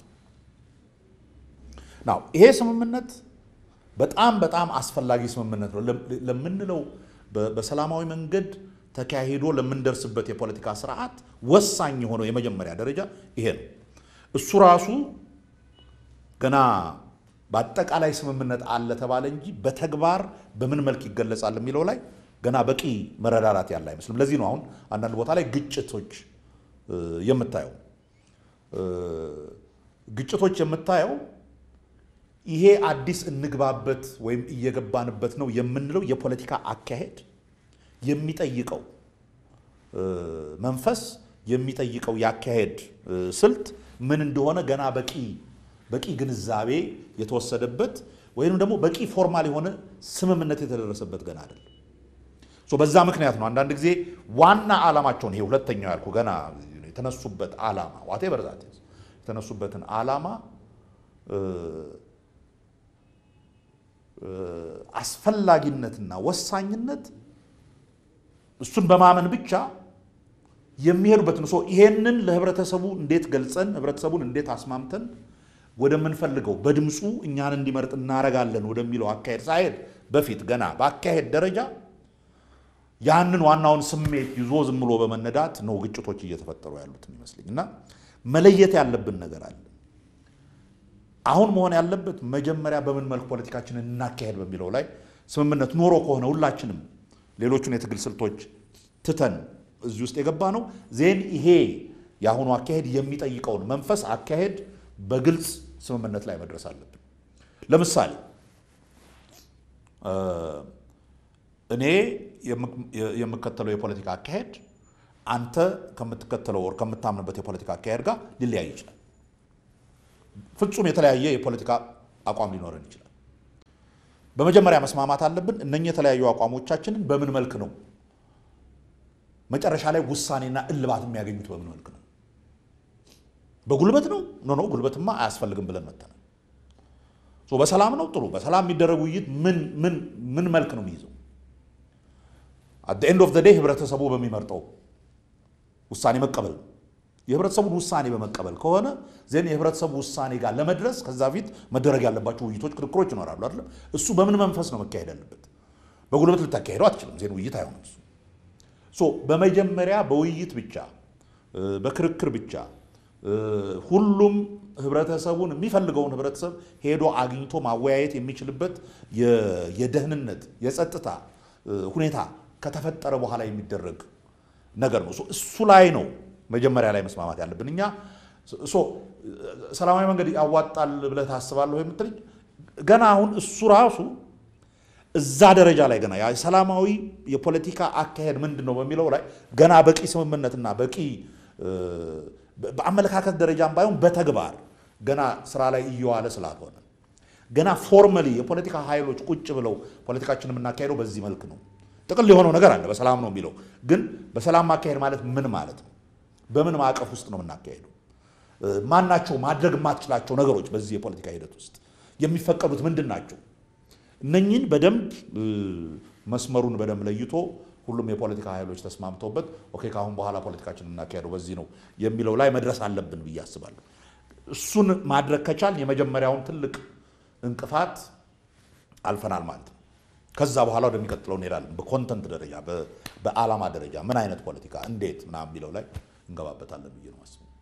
ናው። ይሄ ስምምነት በጣም በጣም አስፈላጊ ስምምነት ነው ለምንለው በሰላማዊ መንገድ ተካሂዶ ለምንደርስበት የፖለቲካ ስርዓት ወሳኝ የሆነው የመጀመሪያ ደረጃ ይሄ ነው። እሱ ራሱ ገና በአጠቃላይ ስምምነት አለ ተባለ እንጂ በተግባር በምን መልክ ይገለጻል የሚለው ላይ ገና በቂ መረዳዳት ያለ አይመስልም። ለዚህ ነው አሁን አንዳንድ ቦታ ላይ ግጭቶች የምታየው ግጭቶች የምታየው ይሄ አዲስ እንግባበት ወይም እየገባንበት ነው የምንለው የፖለቲካ አካሄድ የሚጠይቀው መንፈስ የሚጠይቀው ያካሄድ ስልት ምን እንደሆነ ገና በቂ በቂ ግንዛቤ የተወሰደበት ወይም ደግሞ በቂ ፎርማል የሆነ ስምምነት የተደረሰበት ገና አይደለም። በዛ ምክንያት ነው አንዳንድ ጊዜ ዋና ዓላማቸውን ይሄ ሁለተኛው ያልኩ ገና የተነሱበት ዓላማ ዋቴ በርዛት የተነሱበትን ዓላማ አስፈላጊነትና ወሳኝነት እሱን በማመን ብቻ የሚሄዱበትን ሰው ይሄንን ለህብረተሰቡ እንዴት ገልጸን ህብረተሰቡን እንዴት አስማምተን ወደምንፈልገው በድምፁ እኛን እንዲመርጥ እናረጋለን ወደሚለው አካሄድ ሳይሄድ በፊት ገና በአካሄድ ደረጃ ያንን ዋናውን ስሜት ይዞ ዝም ብሎ በመነዳት ነው ግጭቶች እየተፈጠሩ ያሉት የሚመስለኝ እና መለየት ያለብን ነገር አለ። አሁን መሆን ያለበት መጀመሪያ በምን መልክ ፖለቲካችንን እናካሄድ በሚለው ላይ ስምምነት ኖሮ ከሆነ ሁላችንም ሌሎቹን የትግል ስልቶች ትተን እዚህ ውስጥ የገባ ነው ዜን ይሄ የአሁኑ አካሄድ የሚጠይቀውን መንፈስ አካሄድ በግልጽ ስምምነት ላይ መድረስ አለብን። ለምሳሌ እኔ የምከተለው የፖለቲካ አካሄድ አንተ ከምትከተለው ወር ከምታምንበት የፖለቲካ አካሄድ ጋር ሊለያይ ይችላል። ፍጹም የተለያየ የፖለቲካ አቋም ሊኖረን ይችላል። በመጀመሪያ መስማማት አለብን። እነኚህ የተለያዩ አቋሞቻችንን በምን መልክ ነው መጨረሻ ላይ ውሳኔና እልባት የሚያገኙት በምን መልክ ነው? በጉልበት ነው? ኖ ኖ ጉልበትማ አያስፈልግም ብለን መተናል። በሰላም ነው? ጥሩ። በሰላም የሚደረግ ውይይት ምን መልክ ነው የሚይዘው? አት ኤንድ ኦፍ ዘ ዴይ ህብረተሰቡ በሚመርጠው ውሳኔ መቀበል ነው። የህብረተሰቡን ውሳኔ በመቀበል ከሆነ ዜን የህብረተሰቡ ውሳኔ ጋር ለመድረስ ከዛ ፊት መደረግ ያለባቸው ውይይቶች፣ ክርክሮች ይኖራሉ አይደለም። እሱ በምን መንፈስ ነው መካሄድ ያለበት? በጉልበት ልታካሄደው አትችልም። ዜን ውይይት አይሆንም እሱ ሶ በመጀመሪያ በውይይት ብቻ በክርክር ብቻ ሁሉም ህብረተሰቡን የሚፈልገውን ህብረተሰብ ሄዶ አግኝቶ ማወያየት የሚችልበት የደህንነት የጸጥታ ሁኔታ ከተፈጠረ በኋላ የሚደረግ ነገር ነው። እሱ ላይ ነው መጀመሪያ ላይ መስማማት ያለብን። እኛ ሰላማዊ መንገድ ያዋጣል ብለህ ታስባለሁ የምትልኝ ገና አሁን እሱ ራሱ እዛ ደረጃ ላይ ገና ሰላማዊ የፖለቲካ አካሄድ ምንድን ነው በሚለው ላይ ገና በቂ ስምምነትና በቂ በአመለካከት ደረጃም ባይሆን በተግባር ገና ስራ ላይ እየዋለ ስላልሆነ ገና ፎርመሊ የፖለቲካ ኃይሎች ቁጭ ብለው ፖለቲካችን የምናካሄደው በዚህ መልክ ነው። ጥቅል የሆነው ነገር አለ፣ በሰላም ነው የሚለው ግን በሰላም ማካሄድ ማለት ምን ማለት ነው? በምን ማዕቀፍ ውስጥ ነው የምናካሄደው? ማናቸው ማድረግ የማትችላቸው ነገሮች በዚህ የፖለቲካ ሂደት ውስጥ የሚፈቀዱት ምንድን ናቸው? እነኚህን በደንብ መስመሩን በደንብ ለይቶ ሁሉም የፖለቲካ ኃይሎች ተስማምተውበት ኦኬ ከአሁን በኋላ ፖለቲካችን የምናካሄደው በዚህ ነው የሚለው ላይ መድረስ አለብን ብዬ አስባለሁ። እሱን ማድረግ ከቻል የመጀመሪያውን ትልቅ እንቅፋት አልፈናል ማለት ነው። ከዛ በኋላ ወደሚቀጥለው እንሄዳለን። በኮንተንት ደረጃ በዓላማ ደረጃ ምን አይነት ፖለቲካ እንዴት ምናምን የሚለው ላይ እንገባበታለን ብዬ ነው አስበው።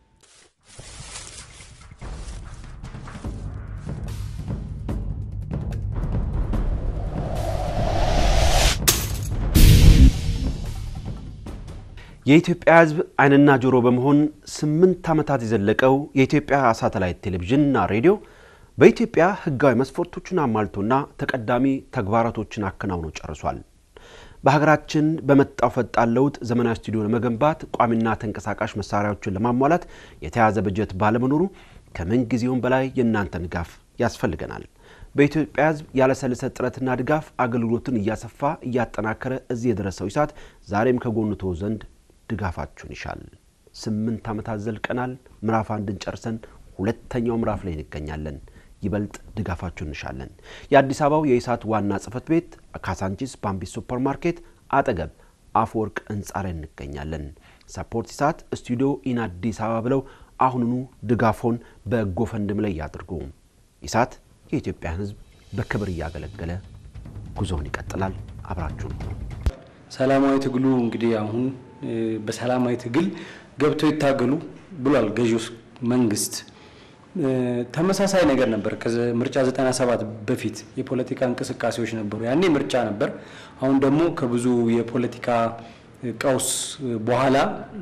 የኢትዮጵያ ሕዝብ ዓይንና ጆሮ በመሆን ስምንት ዓመታት የዘለቀው የኢትዮጵያ ሳተላይት ቴሌቪዥንና ሬዲዮ በኢትዮጵያ ሕጋዊ መስፈርቶችን አሟልቶና ተቀዳሚ ተግባራቶችን አከናውኖ ጨርሷል። በሀገራችን በመጣው ፈጣን ለውጥ ዘመናዊ ስቱዲዮ ለመገንባት ቋሚና ተንቀሳቃሽ መሳሪያዎችን ለማሟላት የተያዘ በጀት ባለመኖሩ ከምን ጊዜውም በላይ የእናንተን ድጋፍ ያስፈልገናል። በኢትዮጵያ ሕዝብ ያለሰለሰ ጥረትና ድጋፍ አገልግሎትን እያሰፋ እያጠናከረ እዚህ የደረሰው ኢሳት ዛሬም ከጎኑ ተወ ዘንድ ድጋፋችሁን ይሻል። ስምንት ዓመታት ዘልቀናል። ምዕራፍ አንድን ጨርሰን ሁለተኛው ምዕራፍ ላይ እንገኛለን። ይበልጥ ድጋፋችሁን እንሻለን። የአዲስ አበባው የኢሳት ዋና ጽህፈት ቤት ካሳንቺስ ባምቢስ ሱፐር ማርኬት አጠገብ አፈወርቅ ህንፃ ላይ እንገኛለን። ሰፖርት ኢሳት ስቱዲዮ ኢን አዲስ አበባ ብለው አሁኑኑ ድጋፎን በጎፈንድም ላይ ያድርጉ። ኢሳት የኢትዮጵያን ህዝብ በክብር እያገለገለ ጉዞውን ይቀጥላል። አብራችሁን ሁኑ። ሰላማዊ ትግሉ እንግዲህ አሁን በሰላማዊ ትግል ገብተው ይታገሉ ብሏል ገዢው መንግስት። ተመሳሳይ ነገር ነበር ከምርጫ 97 በፊት የፖለቲካ እንቅስቃሴዎች ነበሩ። ያኔ ምርጫ ነበር። አሁን ደግሞ ከብዙ የፖለቲካ ቀውስ በኋላ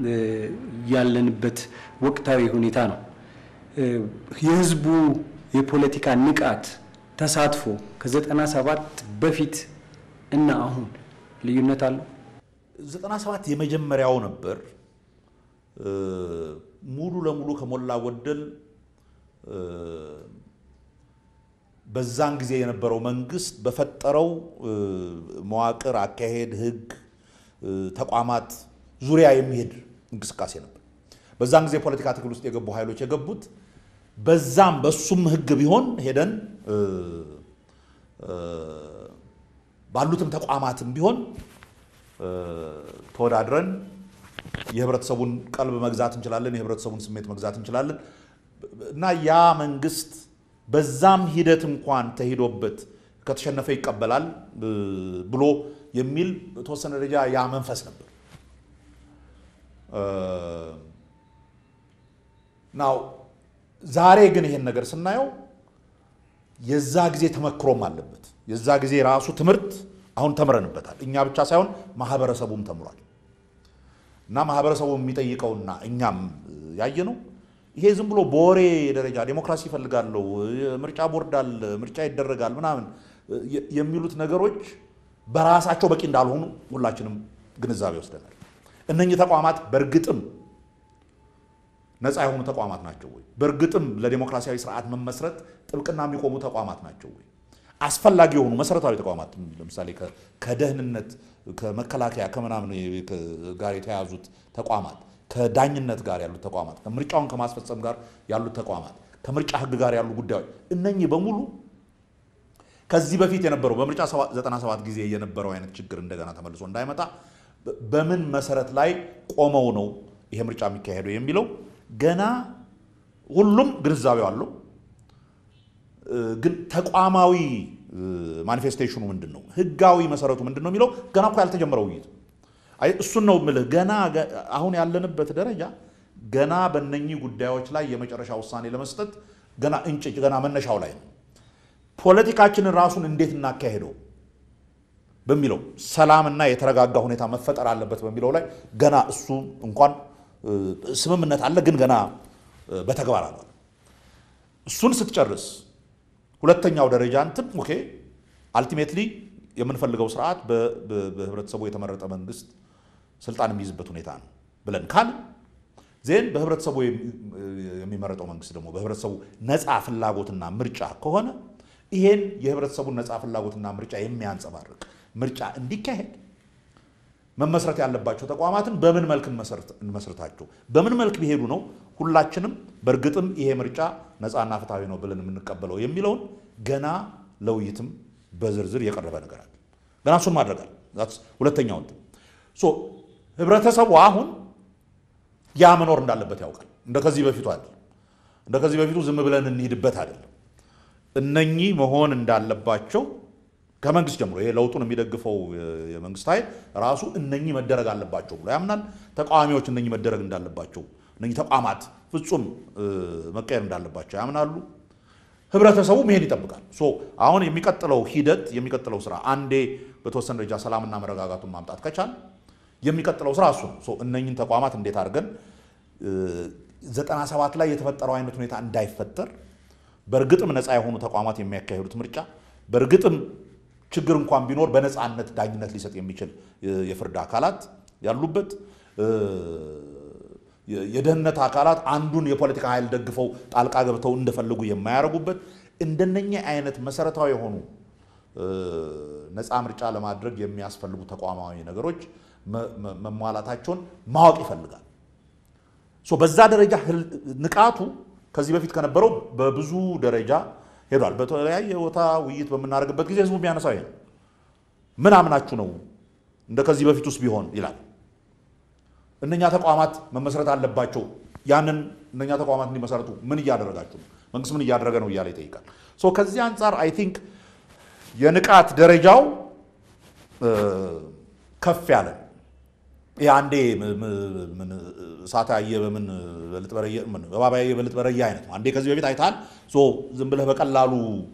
ያለንበት ወቅታዊ ሁኔታ ነው። የህዝቡ የፖለቲካ ንቃት ተሳትፎ ከ97 በፊት እና አሁን ልዩነት አለው። 97 የመጀመሪያው ነበር። ሙሉ ለሙሉ ከሞላ ጎደል በዛን ጊዜ የነበረው መንግስት በፈጠረው መዋቅር፣ አካሄድ፣ ህግ፣ ተቋማት ዙሪያ የሚሄድ እንቅስቃሴ ነበር። በዛን ጊዜ የፖለቲካ ትግል ውስጥ የገቡ ኃይሎች የገቡት በዛም በሱም ህግ ቢሆን ሄደን ባሉትም ተቋማትም ቢሆን ተወዳድረን የህብረተሰቡን ቀልብ መግዛት እንችላለን፣ የህብረተሰቡን ስሜት መግዛት እንችላለን እና ያ መንግስት በዛም ሂደት እንኳን ተሂዶበት ከተሸነፈ ይቀበላል ብሎ የሚል በተወሰነ ደረጃ ያ መንፈስ ነበር። ናው ዛሬ ግን ይሄን ነገር ስናየው የዛ ጊዜ ተመክሮም አለበት። የዛ ጊዜ ራሱ ትምህርት አሁን ተምረንበታል። እኛ ብቻ ሳይሆን ማህበረሰቡም ተምሯል። እና ማህበረሰቡ የሚጠይቀውና እኛም ያየ ነው ይሄ ዝም ብሎ በወሬ ደረጃ ዴሞክራሲ ይፈልጋለሁ፣ ምርጫ ቦርድ አለ፣ ምርጫ ይደረጋል ምናምን የሚሉት ነገሮች በራሳቸው በቂ እንዳልሆኑ ሁላችንም ግንዛቤ ወስደናል። እነኚህ ተቋማት በእርግጥም ነፃ የሆኑ ተቋማት ናቸው ወይ? በእርግጥም ለዴሞክራሲያዊ ስርዓት መመስረት ጥብቅና የሚቆሙ ተቋማት ናቸው ወይ? አስፈላጊ የሆኑ መሰረታዊ ተቋማት ለምሳሌ ከደህንነት፣ ከመከላከያ፣ ከምናምን ጋር የተያዙት ተቋማት ከዳኝነት ጋር ያሉት ተቋማት ከምርጫውን ከማስፈጸም ጋር ያሉት ተቋማት ከምርጫ ሕግ ጋር ያሉ ጉዳዮች እነኚህ በሙሉ ከዚህ በፊት የነበረው በምርጫ 97 ጊዜ የነበረው አይነት ችግር እንደገና ተመልሶ እንዳይመጣ በምን መሰረት ላይ ቆመው ነው ይሄ ምርጫ የሚካሄደው የሚለው ገና ሁሉም ግንዛቤው አለው። ግን ተቋማዊ ማኒፌስቴሽኑ ምንድን ነው? ህጋዊ መሰረቱ ምንድን ነው የሚለው ገና እኮ ያልተጀመረ ውይይት አይ እሱን ነው የምልህ። ገና አሁን ያለንበት ደረጃ ገና በእነኚህ ጉዳዮች ላይ የመጨረሻ ውሳኔ ለመስጠት ገና እንጭጭ ገና መነሻው ላይ ነው። ፖለቲካችንን ራሱን እንዴት እናካሄደው በሚለው ሰላምና የተረጋጋ ሁኔታ መፈጠር አለበት በሚለው ላይ ገና እሱ እንኳን ስምምነት አለ፣ ግን ገና በተግባር አለ። እሱን ስትጨርስ ሁለተኛው ደረጃ እንትን ኦኬ አልቲሜትሊ የምንፈልገው ስርዓት በህብረተሰቡ የተመረጠ መንግስት ስልጣን የሚይዝበት ሁኔታ ነው ብለን ካል ዜን በህብረተሰቡ የሚመረጠው መንግስት ደግሞ በህብረተሰቡ ነፃ ፍላጎትና ምርጫ ከሆነ ይሄን የህብረተሰቡን ነፃ ፍላጎትና ምርጫ የሚያንጸባርቅ ምርጫ እንዲካሄድ መመስረት ያለባቸው ተቋማትን በምን መልክ እንመስረታቸው፣ በምን መልክ ቢሄዱ ነው ሁላችንም በእርግጥም ይሄ ምርጫ ነፃና ፍትሐዊ ነው ብለን የምንቀበለው የሚለውን ገና ለውይይትም በዝርዝር የቀረበ ነገር አለ። ገና እሱን ማድረግ አለ። ሁለተኛው እንትን ህብረተሰቡ አሁን ያ መኖር እንዳለበት ያውቃል። እንደ ከዚህ በፊቱ አይደለም። እንደ ከዚህ በፊቱ ዝም ብለን እንሂድበት አይደለም። እነኚህ መሆን እንዳለባቸው ከመንግስት ጀምሮ ይሄ ለውጡን የሚደግፈው የመንግስት ኃይል ራሱ እነኚህ መደረግ አለባቸው ብሎ ያምናል። ተቃዋሚዎች እነኚህ መደረግ እንዳለባቸው፣ እነኚህ ተቋማት ፍጹም መቀየር እንዳለባቸው ያምናሉ። ህብረተሰቡ መሄድ ይጠብቃል። ሶ አሁን የሚቀጥለው ሂደት የሚቀጥለው ስራ አንዴ በተወሰነ ደረጃ ሰላምና መረጋጋቱን ማምጣት ከቻል የሚቀጥለው ስራ እሱ ነው። እነኝን ተቋማት እንዴት አድርገን ዘጠና ሰባት ላይ የተፈጠረው አይነት ሁኔታ እንዳይፈጠር በእርግጥም ነፃ የሆኑ ተቋማት የሚያካሂዱት ምርጫ በእርግጥም ችግር እንኳን ቢኖር በነፃነት ዳኝነት ሊሰጥ የሚችል የፍርድ አካላት ያሉበት የደህንነት አካላት አንዱን የፖለቲካ ኃይል ደግፈው ጣልቃ ገብተው እንደፈለጉ የማያደርጉበት እንደነኛ አይነት መሰረታዊ የሆኑ ነፃ ምርጫ ለማድረግ የሚያስፈልጉ ተቋማዊ ነገሮች መሟላታቸውን ማወቅ ይፈልጋል። በዛ ደረጃ ንቃቱ ከዚህ በፊት ከነበረው በብዙ ደረጃ ሄዷል። በተለያየ ቦታ ውይይት በምናደርግበት ጊዜ ህዝቡ የሚያነሳው ይሄ ነው። ምን አምናችሁ ነው እንደ ከዚህ በፊት ውስጥ ቢሆን ይላል። እነኛ ተቋማት መመስረት አለባቸው። ያንን እነኛ ተቋማት እንዲመሰረቱ ምን እያደረጋችሁ ነው? መንግስት ምን እያደረገ ነው እያለ ይጠይቃል። ከዚህ አንጻር አይ ቲንክ የንቃት ደረጃው ከፍ ያለ ይህ አንዴ እሳት ያየ በምን በልጥ በረየ እባብ ያየ በልጥ በረየ አይነት ነው። አንዴ ከዚህ በፊት አይተሃል። ዝም ብለህ በቀላሉ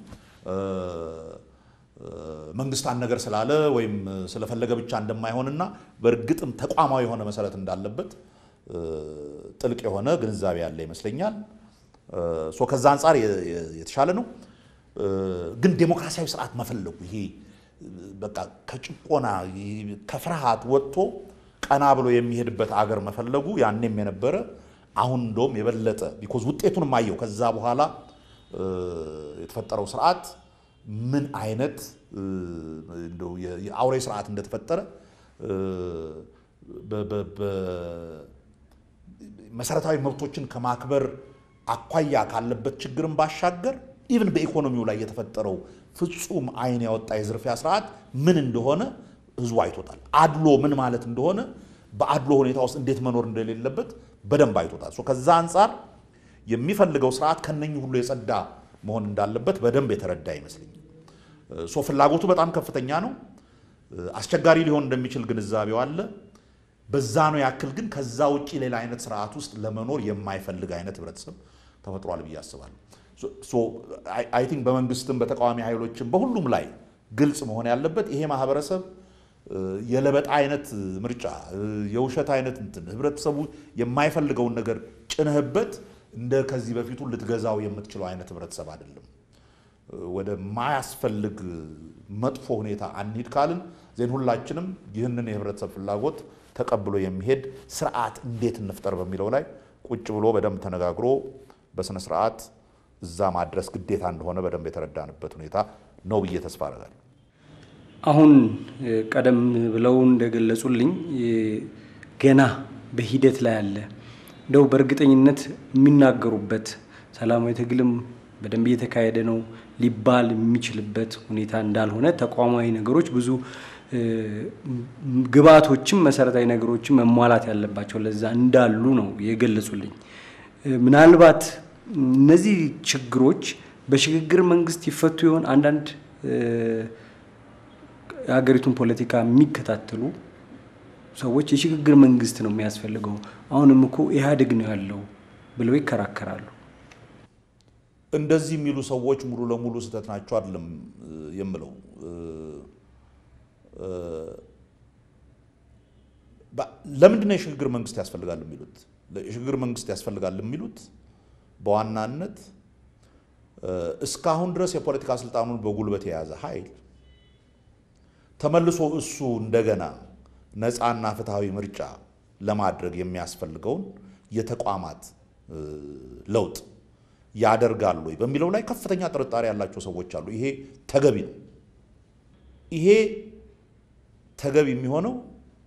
መንግስት አንድ ነገር ስላለ ወይም ስለፈለገ ብቻ እንደማይሆንና በእርግጥም ተቋማዊ የሆነ መሰረት እንዳለበት ጥልቅ የሆነ ግንዛቤ ያለ ይመስለኛል። ከዛ አንጻር የተሻለ ነው። ግን ዴሞክራሲያዊ ስርዓት መፈለጉ ይሄ በቃ ከጭቆና ከፍርሃት ወጥቶ ቀና ብሎ የሚሄድበት አገር መፈለጉ ያኔም የነበረ አሁን እንደውም የበለጠ ቢኮዝ ውጤቱንም አየው። ከዛ በኋላ የተፈጠረው ስርዓት ምን አይነት የአውሬ ስርዓት እንደተፈጠረ መሰረታዊ መብቶችን ከማክበር አኳያ ካለበት ችግርን ባሻገር ኢቭን በኢኮኖሚው ላይ የተፈጠረው ፍጹም አይን ያወጣ የዝርፊያ ስርዓት ምን እንደሆነ ህዝቡ አይቶታል። አድሎ ምን ማለት እንደሆነ በአድሎ ሁኔታ ውስጥ እንዴት መኖር እንደሌለበት በደንብ አይቶታል። ከዛ አንጻር የሚፈልገው ስርዓት ከነኚህ ሁሉ የጸዳ መሆን እንዳለበት በደንብ የተረዳ ይመስለኛል። ሶ ፍላጎቱ በጣም ከፍተኛ ነው። አስቸጋሪ ሊሆን እንደሚችል ግንዛቤው አለ። በዛ ነው ያክል ግን ከዛ ውጭ ሌላ አይነት ስርዓት ውስጥ ለመኖር የማይፈልግ አይነት ህብረተሰብ ተፈጥሯል ብዬ አስባለሁ። አይ ቲንክ በመንግስትም በተቃዋሚ ኃይሎችም በሁሉም ላይ ግልጽ መሆን ያለበት ይሄ ማህበረሰብ የለበጣ አይነት ምርጫ የውሸት አይነት እንትን ህብረተሰቡ የማይፈልገውን ነገር ጭነህበት እንደ ከዚህ በፊቱ ልትገዛው የምትችለው አይነት ህብረተሰብ አይደለም። ወደ ማያስፈልግ መጥፎ ሁኔታ አንሂድ ካልን ዜን ሁላችንም ይህንን የህብረተሰብ ፍላጎት ተቀብሎ የሚሄድ ስርዓት እንዴት እንፍጠር በሚለው ላይ ቁጭ ብሎ በደንብ ተነጋግሮ በስነ ስርዓት እዛ ማድረስ ግዴታ እንደሆነ በደንብ የተረዳንበት ሁኔታ ነው ብዬ ተስፋ አደርጋለሁ። አሁን ቀደም ብለው እንደገለጹልኝ ገና በሂደት ላይ አለ እንደው በእርግጠኝነት የሚናገሩበት ሰላማዊ ትግልም በደንብ እየተካሄደ ነው ሊባል የሚችልበት ሁኔታ እንዳልሆነ ተቋማዊ ነገሮች ብዙ ግብአቶችም መሰረታዊ ነገሮችም መሟላት ያለባቸው ለዛ እንዳሉ ነው የገለጹልኝ። ምናልባት እነዚህ ችግሮች በሽግግር መንግስት ይፈቱ ይሆን? አንዳንድ የሀገሪቱን ፖለቲካ የሚከታተሉ ሰዎች የሽግግር መንግስት ነው የሚያስፈልገው፣ አሁንም እኮ ኢህአዴግ ነው ያለው ብለው ይከራከራሉ። እንደዚህ የሚሉ ሰዎች ሙሉ ለሙሉ ስህተት ናቸው አይደለም የምለው። ለምንድን ነው የሽግግር መንግስት ያስፈልጋል የሚሉት? የሽግግር መንግስት ያስፈልጋል የሚሉት በዋናነት እስካሁን ድረስ የፖለቲካ ስልጣኑን በጉልበት የያዘ ኃይል ተመልሶ እሱ እንደገና ነፃና ፍትሐዊ ምርጫ ለማድረግ የሚያስፈልገውን የተቋማት ለውጥ ያደርጋሉ ወይ በሚለው ላይ ከፍተኛ ጥርጣሬ ያላቸው ሰዎች አሉ። ይሄ ተገቢ ነው። ይሄ ተገቢ የሚሆነው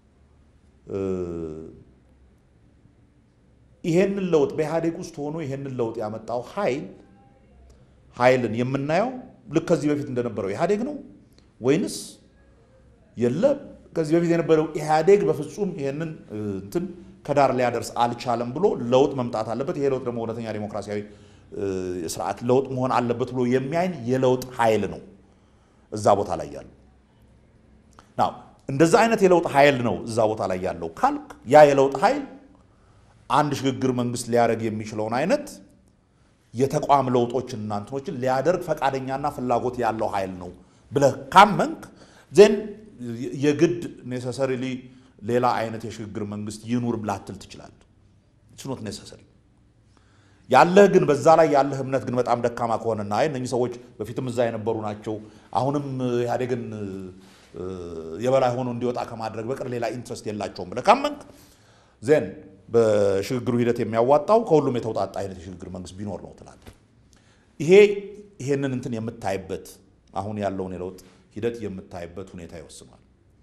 ይሄንን ለውጥ በኢህአዴግ ውስጥ ሆኖ ይሄንን ለውጥ ያመጣው ኃይል ኃይልን የምናየው ልክ ከዚህ በፊት እንደነበረው ኢህአዴግ ነው ወይንስ የለም ከዚህ በፊት የነበረው ኢህአዴግ በፍጹም ይሄንን እንትን ከዳር ሊያደርስ አልቻለም ብሎ ለውጥ መምጣት አለበት፣ ይሄ ለውጥ ደግሞ እውነተኛ ዴሞክራሲያዊ ስርዓት ለውጥ መሆን አለበት ብሎ የሚያይን የለውጥ ኃይል ነው እዛ ቦታ ላይ ያለው። ናው እንደዛ አይነት የለውጥ ኃይል ነው እዛ ቦታ ላይ ያለው ካልክ ያ የለውጥ ኃይል አንድ ሽግግር መንግስት ሊያደርግ የሚችለውን አይነት የተቋም ለውጦችን እና እንትኖችን ሊያደርግ ፈቃደኛና ፍላጎት ያለው ኃይል ነው ብለህ ካመንክ ዜን የግድ ኔሰሰሪሊ ሌላ አይነት የሽግግር መንግስት ይኑር ላትል ትችላለህ። ስኖት ኔሰሰሪ ያለህ ግን በዛ ላይ ያለህ እምነት ግን በጣም ደካማ ከሆነና አይ እነኚህ ሰዎች በፊትም እዛ የነበሩ ናቸው አሁንም ኢህአዴግን የበላይ ሆኖ እንዲወጣ ከማድረግ በቀር ሌላ ኢንትረስት የላቸውም ብለህ ካመንክ ዜን በሽግግሩ ሂደት የሚያዋጣው ከሁሉም የተውጣጣ አይነት የሽግግር መንግስት ቢኖር ነው ትላለህ። ይሄ ይሄንን እንትን የምታይበት አሁን ያለውን የለውጥ ሂደት የምታይበት ሁኔታ ይወስኗል።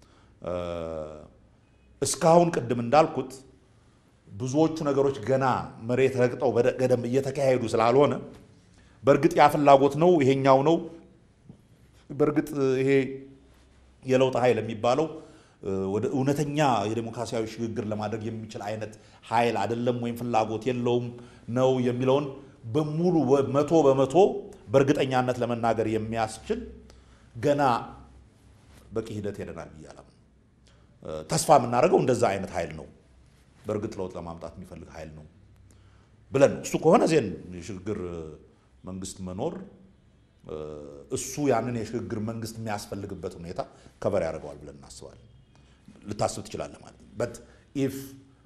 እስካሁን ቅድም እንዳልኩት ብዙዎቹ ነገሮች ገና መሬት ረግጠው በገደም እየተካሄዱ ስላልሆነ በእርግጥ ያ ፍላጎት ነው ይሄኛው ነው። በእርግጥ ይሄ የለውጥ ኃይል የሚባለው ወደ እውነተኛ የዴሞክራሲያዊ ሽግግር ለማድረግ የሚችል አይነት ኃይል አይደለም ወይም ፍላጎት የለውም ነው የሚለውን በሙሉ መቶ በመቶ በእርግጠኛነት ለመናገር የሚያስችል ገና በቂ ሂደት ሄደናል ብዬ አላምንም። ተስፋ የምናደርገው እንደዛ አይነት ኃይል ነው፣ በእርግጥ ለውጥ ለማምጣት የሚፈልግ ኃይል ነው ብለን ነው። እሱ ከሆነ ዜን የሽግግር መንግስት መኖር እሱ ያንን የሽግግር መንግስት የሚያስፈልግበት ሁኔታ ከበር ያደርገዋል ብለን እናስባለን። ልታስብ ትችላለህ ማለት ነው። በት ኢፍ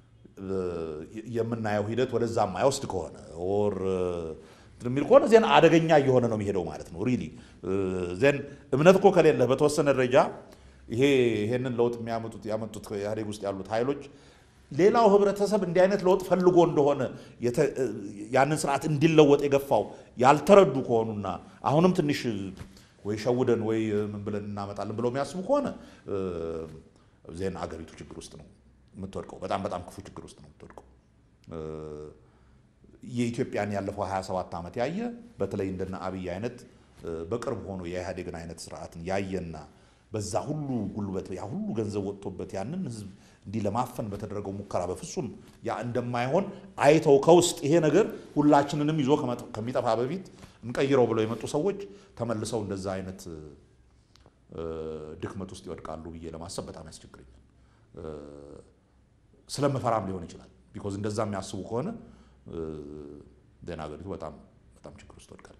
የምናየው ሂደት ወደዛ የማይወስድ ከሆነ ኦር የሚል ከሆነ ዜን አደገኛ እየሆነ ነው የሚሄደው ማለት ነው። ሪሊ ዜን እምነት እኮ ከሌለህ በተወሰነ ደረጃ ይሄ ይሄንን ለውጥ የሚያመጡት ያመጡት ኢህአዴግ ውስጥ ያሉት ኃይሎች ሌላው ህብረተሰብ እንዲህ አይነት ለውጥ ፈልጎ እንደሆነ ያንን ስርዓት እንዲለወጥ የገፋው ያልተረዱ ከሆኑና አሁንም ትንሽ ወይ ሸውደን ወይ ምን ብለን እናመጣለን ብለው የሚያስቡ ከሆነ ዜና አገሪቱ ችግር ውስጥ ነው የምትወድቀው። በጣም በጣም ክፉ ችግር ውስጥ ነው የምትወድቀው። የኢትዮጵያን ያለፈው 27 ዓመት ያየ በተለይ እንደነ አብይ አይነት በቅርብ ሆኖ የኢህአዴግን አይነት ስርዓትን ያየና በዛ ሁሉ ጉልበት ያ ሁሉ ገንዘብ ወጥቶበት ያንን ህዝብ እንዲህ ለማፈን በተደረገው ሙከራ በፍጹም ያ እንደማይሆን አይተው ከውስጥ ይሄ ነገር ሁላችንንም ይዞ ከሚጠፋ በፊት እንቀይረው ብለው የመጡ ሰዎች ተመልሰው እንደዛ አይነት ድክመት ውስጥ ይወድቃሉ ብዬ ለማሰብ በጣም ያስቸግረኛል። ስለምፈራም ሊሆን ይችላል። ቢኮዝ እንደዛ የሚያስቡ ከሆነ ዜና ሀገሪቱ በጣም በጣም ችግር ውስጥ ወድቃለች።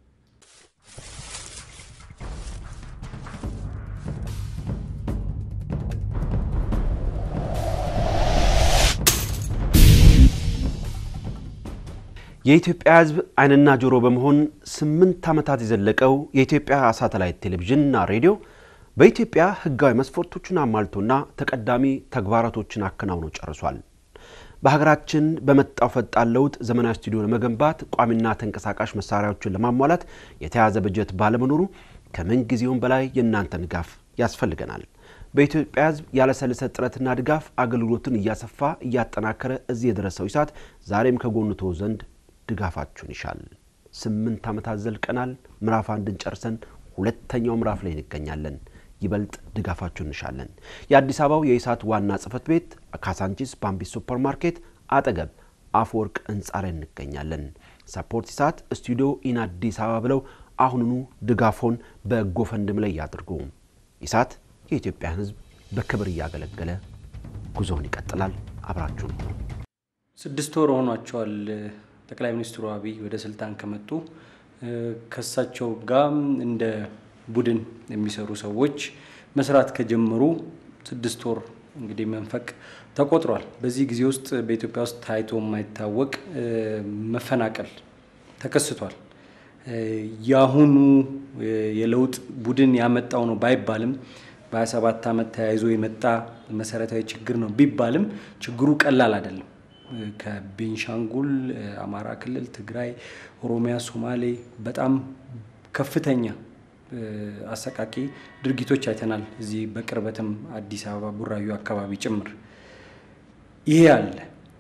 የኢትዮጵያ ሕዝብ ዓይንና ጆሮ በመሆን ስምንት ዓመታት የዘለቀው የኢትዮጵያ ሳተላይት ቴሌቪዥንና ሬዲዮ በኢትዮጵያ ሕጋዊ መስፈርቶችን አሟልቶና ተቀዳሚ ተግባራቶችን አከናውኖ ጨርሷል። በሀገራችን በመጣው ፈጣን ለውጥ ዘመናዊ ስቱዲዮ ለመገንባት ቋሚና ተንቀሳቃሽ መሳሪያዎችን ለማሟላት የተያዘ በጀት ባለመኖሩ ከምን ጊዜውም በላይ የእናንተን ድጋፍ ያስፈልገናል። በኢትዮጵያ ሕዝብ ያለሰለሰ ጥረትና ድጋፍ አገልግሎትን እያሰፋ እያጠናከረ እዚህ የደረሰው ኢሳት ዛሬም ከጎኑ ተወ ዘንድ ድጋፋችሁን ይሻል። ስምንት ዓመታት ዘልቀናል። ምዕራፍ አንድን ጨርሰን ሁለተኛው ምዕራፍ ላይ እንገኛለን። ይበልጥ ድጋፋችሁን እንሻለን። የአዲስ አበባው የኢሳት ዋና ጽህፈት ቤት ካሳንቺስ ባምቢስ ሱፐር ማርኬት አጠገብ አፈወርቅ ህንፃ ላይ እንገኛለን። ሰፖርት ኢሳት ስቱዲዮ ኢን አዲስ አበባ ብለው አሁኑኑ ድጋፎን በጎ ፈንድም ላይ ያድርጉ። ኢሳት የኢትዮጵያን ህዝብ በክብር እያገለገለ ጉዞውን ይቀጥላል። አብራችሁን ሁኑ። ስድስት ወር ሆኗቸዋል ጠቅላይ ሚኒስትሩ አብይ ወደ ስልጣን ከመጡ ከሳቸው ጋር እንደ ቡድን የሚሰሩ ሰዎች መስራት ከጀመሩ ስድስት ወር እንግዲህ መንፈቅ ተቆጥሯል። በዚህ ጊዜ ውስጥ በኢትዮጵያ ውስጥ ታይቶ የማይታወቅ መፈናቀል ተከስቷል። የአሁኑ የለውጥ ቡድን ያመጣው ነው ባይባልም በ27 ዓመት ተያይዞ የመጣ መሰረታዊ ችግር ነው ቢባልም ችግሩ ቀላል አይደለም። ከቤንሻንጉል፣ አማራ ክልል፣ ትግራይ፣ ኦሮሚያ፣ ሶማሌ በጣም ከፍተኛ አሰቃቂ ድርጊቶች አይተናል። እዚህ በቅርበትም አዲስ አበባ ቡራዩ አካባቢ ጭምር ይሄ አለ።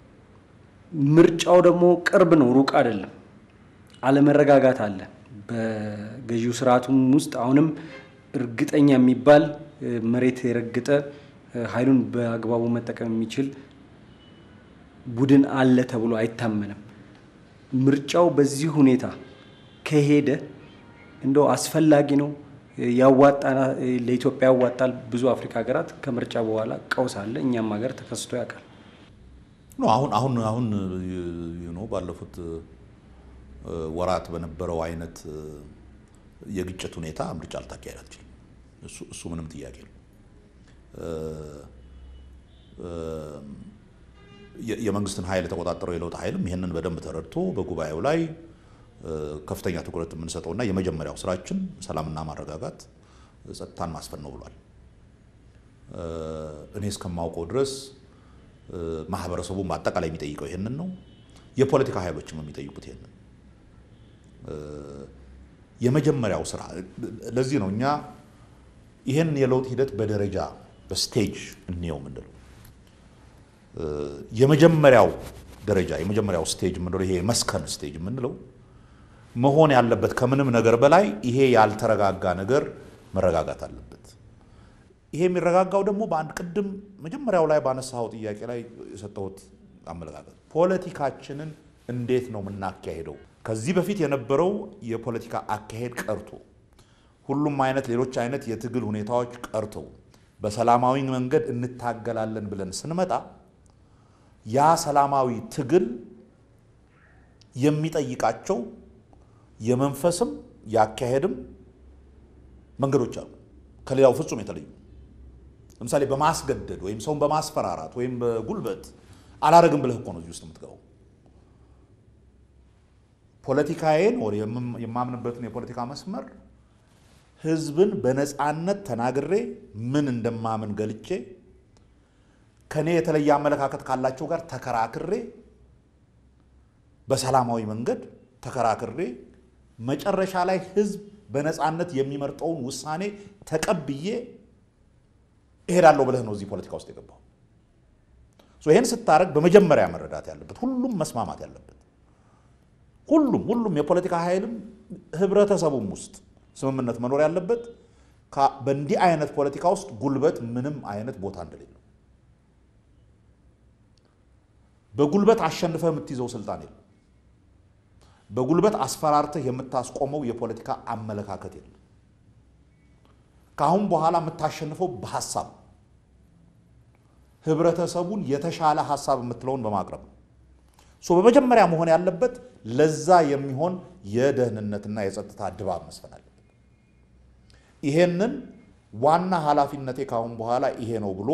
ምርጫው ደግሞ ቅርብ ነው፣ ሩቅ አይደለም። አለመረጋጋት አለ። በገዢው ስርዓቱም ውስጥ አሁንም እርግጠኛ የሚባል መሬት የረገጠ ኃይሉን በአግባቡ መጠቀም የሚችል ቡድን አለ ተብሎ አይታመንም። ምርጫው በዚህ ሁኔታ ከሄደ እንደው አስፈላጊ ነው፣ ያዋጣ ለኢትዮጵያ ያዋጣል። ብዙ አፍሪካ ሀገራት ከምርጫ በኋላ ቀውስ አለ። እኛም ሀገር ተከስቶ ያውቃል። አሁን አሁን አሁን ነው ባለፉት ወራት በነበረው አይነት የግጭት ሁኔታ ምርጫ ልታካሄድ አትችልም። እሱ ምንም ጥያቄ ነው። የመንግስትን ኃይል የተቆጣጠረው የለውጥ ኃይልም ይህንን በደንብ ተረድቶ በጉባኤው ላይ ከፍተኛ ትኩረት የምንሰጠውና የመጀመሪያው ስራችን ሰላምና ማረጋጋት፣ ጸጥታን ማስፈን ነው ብሏል። እኔ እስከማውቀው ድረስ ማህበረሰቡ በአጠቃላይ የሚጠይቀው ይህንን ነው። የፖለቲካ ኃይሎችም የሚጠይቁት ይህንን የመጀመሪያው ስራ። ለዚህ ነው እኛ ይህን የለውጥ ሂደት በደረጃ በስቴጅ እንየው የምንለው። የመጀመሪያው ደረጃ የመጀመሪያው ስቴጅ የምንለው ይሄ መስከን ስቴጅ የምንለው መሆን ያለበት ከምንም ነገር በላይ ይሄ ያልተረጋጋ ነገር መረጋጋት አለበት። ይሄ የሚረጋጋው ደግሞ በአንድ ቅድም መጀመሪያው ላይ ባነሳው ጥያቄ ላይ የሰጠሁት አመለካከት ፖለቲካችንን እንዴት ነው የምናካሄደው? ከዚህ በፊት የነበረው የፖለቲካ አካሄድ ቀርቶ ሁሉም አይነት ሌሎች አይነት የትግል ሁኔታዎች ቀርተው በሰላማዊ መንገድ እንታገላለን ብለን ስንመጣ ያ ሰላማዊ ትግል የሚጠይቃቸው የመንፈስም የአካሄድም መንገዶች አሉ፣ ከሌላው ፍጹም የተለዩ። ለምሳሌ በማስገደድ ወይም ሰውን በማስፈራራት ወይም በጉልበት አላረግም ብለህ እኮ ነው እዚህ ውስጥ የምትገባው። ፖለቲካዬን ወር የማምንበትን የፖለቲካ መስመር ህዝብን በነፃነት ተናግሬ ምን እንደማምን ገልጬ ከኔ የተለየ አመለካከት ካላቸው ጋር ተከራክሬ በሰላማዊ መንገድ ተከራክሬ መጨረሻ ላይ ህዝብ በነፃነት የሚመርጠውን ውሳኔ ተቀብዬ እሄዳለሁ ብለህ ነው እዚህ ፖለቲካ ውስጥ የገባው። ይህን ስታደርግ በመጀመሪያ መረዳት ያለበት ሁሉም መስማማት ያለበት ሁሉም ሁሉም የፖለቲካ ኃይልም ህብረተሰቡም ውስጥ ስምምነት መኖር ያለበት በእንዲህ አይነት ፖለቲካ ውስጥ ጉልበት ምንም አይነት ቦታ እንደሌለው በጉልበት አሸንፈህ የምትይዘው ስልጣን የለም። በጉልበት አስፈራርተህ የምታስቆመው የፖለቲካ አመለካከት የለም። ከአሁን በኋላ የምታሸንፈው በሀሳብ ህብረተሰቡን የተሻለ ሀሳብ የምትለውን በማቅረብ ነው። በመጀመሪያ መሆን ያለበት ለዛ የሚሆን የደህንነትና የጸጥታ ድባብ መስፈን አለበት። ይሄንን ዋና ኃላፊነቴ ከአሁን በኋላ ይሄ ነው ብሎ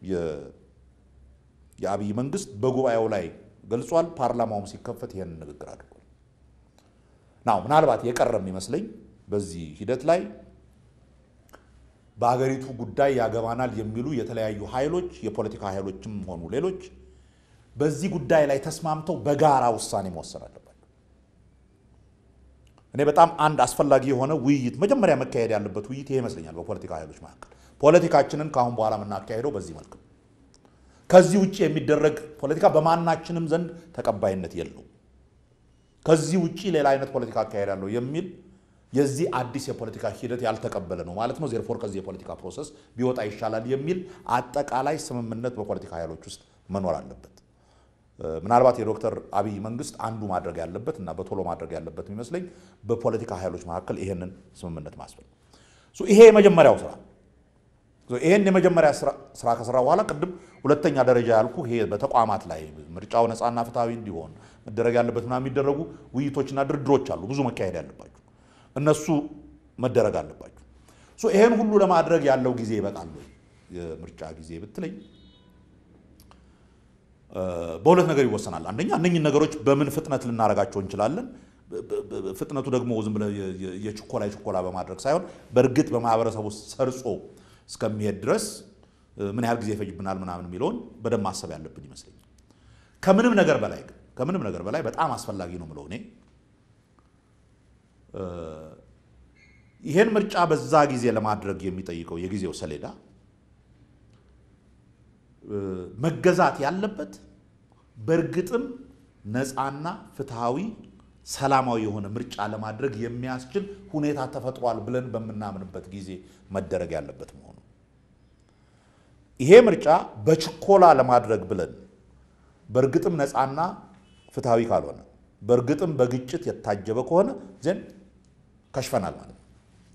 የአብይ መንግስት በጉባኤው ላይ ገልጿል። ፓርላማውም ሲከፈት ይሄንን ንግግር አድርጓል። ናው ምናልባት የቀረ የሚመስለኝ በዚህ ሂደት ላይ በአገሪቱ ጉዳይ ያገባናል የሚሉ የተለያዩ ኃይሎች የፖለቲካ ኃይሎችም ሆኑ ሌሎች በዚህ ጉዳይ ላይ ተስማምተው በጋራ ውሳኔ መወሰን አለባቸው። እኔ በጣም አንድ አስፈላጊ የሆነ ውይይት መጀመሪያ መካሄድ ያለበት ውይይት ይሄ ይመስለኛል። በፖለቲካ ኃይሎች መካከል ፖለቲካችንን ከአሁን በኋላ የምናካሄደው በዚህ መልክ ነው። ከዚህ ውጭ የሚደረግ ፖለቲካ በማናችንም ዘንድ ተቀባይነት የለው። ከዚህ ውጭ ሌላ አይነት ፖለቲካ አካሄዳለሁ የሚል የዚህ አዲስ የፖለቲካ ሂደት ያልተቀበለ ነው ማለት ነው። ዜርፎር ከዚህ የፖለቲካ ፕሮሰስ ቢወጣ ይሻላል የሚል አጠቃላይ ስምምነት በፖለቲካ ኃይሎች ውስጥ መኖር አለበት። ምናልባት የዶክተር አብይ መንግስት አንዱ ማድረግ ያለበት እና በቶሎ ማድረግ ያለበት የሚመስለኝ በፖለቲካ ኃይሎች መካከል ይሄንን ስምምነት ማስፈል። ይሄ የመጀመሪያው ስራ ይሄን የመጀመሪያ ስራ ከስራ በኋላ ቅድም ሁለተኛ ደረጃ ያልኩ ይሄ በተቋማት ላይ ምርጫው ነፃና ፍትሐዊ እንዲሆን መደረግ ያለበት ምናምን የሚደረጉ ውይይቶችና ድርድሮች አሉ፣ ብዙ መካሄድ ያለባቸው እነሱ መደረግ አለባቸው። ይሄን ሁሉ ለማድረግ ያለው ጊዜ ይበቃል ወይ? የምርጫ ጊዜ ብትለኝ በሁለት ነገር ይወሰናል። አንደኛ እነኝህን ነገሮች በምን ፍጥነት ልናደርጋቸው እንችላለን። ፍጥነቱ ደግሞ ዝም ብለህ የችኮላ የችኮላ በማድረግ ሳይሆን በእርግጥ በማህበረሰቡ ውስጥ ሰርጾ እስከሚሄድ ድረስ ምን ያህል ጊዜ ይፈጅብናል ምናምን የሚለውን በደንብ ማሰብ ያለብን ይመስለኛል። ከምንም ነገር በላይ ግን ከምንም ነገር በላይ በጣም አስፈላጊ ነው ምለው እኔ ይሄን ምርጫ በዛ ጊዜ ለማድረግ የሚጠይቀው የጊዜው ሰሌዳ መገዛት ያለበት በእርግጥም ነፃና ፍትሐዊ ሰላማዊ የሆነ ምርጫ ለማድረግ የሚያስችል ሁኔታ ተፈጥሯል ብለን በምናምንበት ጊዜ መደረግ ያለበት መሆኑ ይሄ ምርጫ በችኮላ ለማድረግ ብለን በእርግጥም ነፃና ፍትሐዊ ካልሆነ በእርግጥም በግጭት የታጀበ ከሆነ ዘንድ ከሽፈናል ማለት ነው።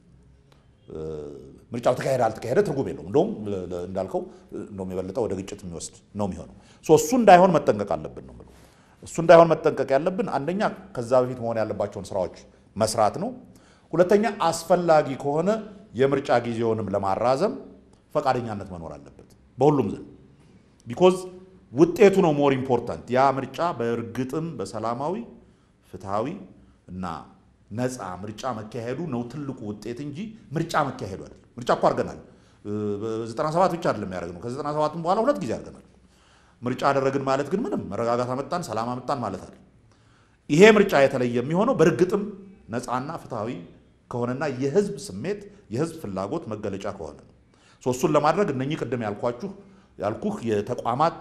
ምርጫው ተካሄደ አልተካሄደ ትርጉም የለውም። እንደውም እንዳልከው እንደውም የበለጠ ወደ ግጭት የሚወስድ ነው የሚሆነው። እሱ እንዳይሆን መጠንቀቅ አለብን ነው የምለው። እሱ እንዳይሆን መጠንቀቅ ያለብን አንደኛ ከዛ በፊት መሆን ያለባቸውን ስራዎች መስራት ነው። ሁለተኛ አስፈላጊ ከሆነ የምርጫ ጊዜውንም ለማራዘም ፈቃደኛነት መኖር አለበት በሁሉም ዘንድ ቢኮዝ ውጤቱ ነው ሞር ኢምፖርታንት። ያ ምርጫ በእርግጥም በሰላማዊ ፍትሐዊ እና ነፃ ምርጫ መካሄዱ ነው ትልቁ ውጤት እንጂ ምርጫ መካሄዱ አይደለም። ምርጫ እኮ አድርገናል። ዘጠና ሰባት ብቻ አይደለም ያደረግነው። ከዘጠና ሰባትም በኋላ ሁለት ጊዜ አድርገናል። ምርጫ አደረግን ማለት ግን ምንም መረጋጋት አመጣን፣ ሰላም አመጣን ማለት አይደለም። ይሄ ምርጫ የተለየ የሚሆነው በእርግጥም ነፃና ፍትሐዊ ከሆነና የህዝብ ስሜት የህዝብ ፍላጎት መገለጫ ከሆነ ነው። እሱን ለማድረግ እነኚህ ቅድም ያልኳችሁ ያልኩህ የተቋማት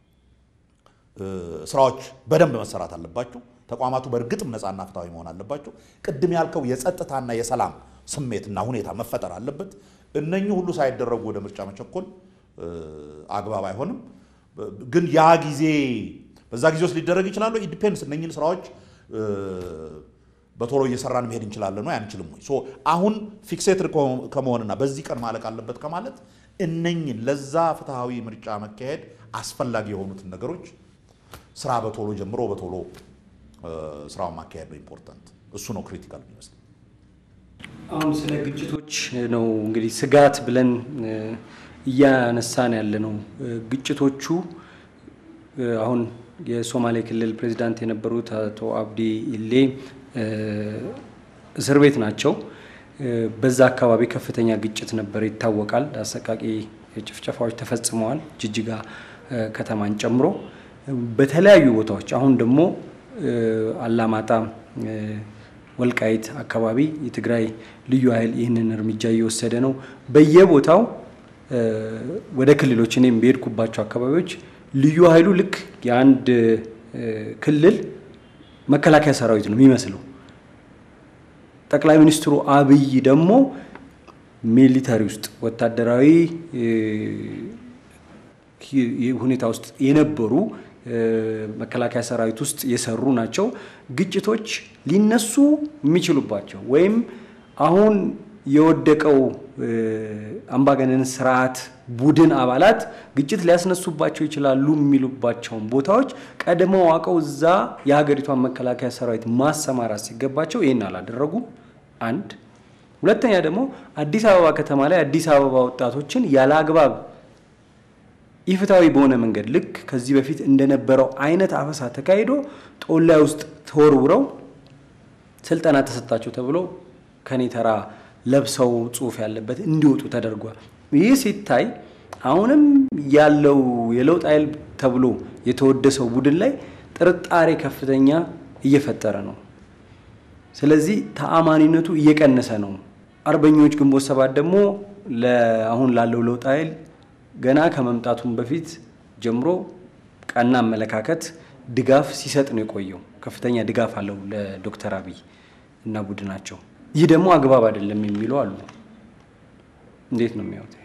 ስራዎች በደንብ መሰራት አለባቸው። ተቋማቱ በእርግጥም ነፃና ፍትሐዊ መሆን አለባቸው። ቅድም ያልከው የጸጥታና የሰላም ስሜትና ሁኔታ መፈጠር አለበት። እነኚህ ሁሉ ሳይደረጉ ወደ ምርጫ መቸኮል አግባብ አይሆንም። ግን ያ ጊዜ በዛ ጊዜ ውስጥ ሊደረግ ይችላሉ። ኢንዲፔንስ እነኚህን ስራዎች በቶሎ እየሰራን መሄድ እንችላለን ወይ አንችልም ወይ? አሁን ፊክሴትድ ከመሆንና በዚህ ቀን ማለቅ አለበት ከማለት እነኝን ለዛ ፍትሐዊ ምርጫ መካሄድ አስፈላጊ የሆኑትን ነገሮች ስራ በቶሎ ጀምሮ በቶሎ ስራውን ማካሄድ ነው ኢምፖርታንት። እሱ ነው ክሪቲካል የሚመስለው። አሁን ስለ ግጭቶች ነው እንግዲህ ስጋት ብለን እያነሳን ያለ ነው። ግጭቶቹ አሁን የሶማሌ ክልል ፕሬዚዳንት የነበሩት አቶ አብዲ ኢሌ እስር ቤት ናቸው። በዛ አካባቢ ከፍተኛ ግጭት ነበር ይታወቃል። አሰቃቂ ጭፍጨፋዎች ተፈጽመዋል፣ ጅጅጋ ከተማን ጨምሮ በተለያዩ ቦታዎች። አሁን ደግሞ አላማጣ፣ ወልቃይት አካባቢ የትግራይ ልዩ ኃይል ይህንን እርምጃ እየወሰደ ነው። በየቦታው ወደ ክልሎች እኔም በሄድኩባቸው አካባቢዎች ልዩ ኃይሉ ልክ የአንድ ክልል መከላከያ ሰራዊት ነው የሚመስለው። ጠቅላይ ሚኒስትሩ አብይ ደግሞ ሚሊተሪ ውስጥ ወታደራዊ ሁኔታ ውስጥ የነበሩ መከላከያ ሰራዊት ውስጥ የሰሩ ናቸው። ግጭቶች ሊነሱ የሚችሉባቸው ወይም አሁን የወደቀው አምባገነን ስርዓት ቡድን አባላት ግጭት ሊያስነሱባቸው ይችላሉ የሚሉባቸውን ቦታዎች ቀድመው አውቀው እዛ የሀገሪቷን መከላከያ ሰራዊት ማሰማራት ሲገባቸው ይህን አላደረጉም። አንድ ሁለተኛ ደግሞ አዲስ አበባ ከተማ ላይ አዲስ አበባ ወጣቶችን ያለ አግባብ ኢፍትሐዊ በሆነ መንገድ ልክ ከዚህ በፊት እንደነበረው አይነት አፈሳ ተካሂዶ ጦላይ ውስጥ ተወርውረው ስልጠና ተሰጣቸው ተብሎ ከኔ ተራ ለብሰው ጽሁፍ ያለበት እንዲወጡ ተደርጓል። ይህ ሲታይ አሁንም ያለው የለውጥ ኃይል ተብሎ የተወደሰው ቡድን ላይ ጥርጣሬ ከፍተኛ እየፈጠረ ነው። ስለዚህ ተአማኒነቱ እየቀነሰ ነው። አርበኞች ግንቦት ሰባት ደግሞ አሁን ላለው ለውጥ ኃይል ገና ከመምጣቱም በፊት ጀምሮ ቀና አመለካከት ድጋፍ ሲሰጥ ነው የቆየው። ከፍተኛ ድጋፍ አለው ለዶክተር አብይ እና ቡድናቸው። ይህ ደግሞ አግባብ አይደለም የሚሉ አሉ። እንዴት ነው የሚያዩት?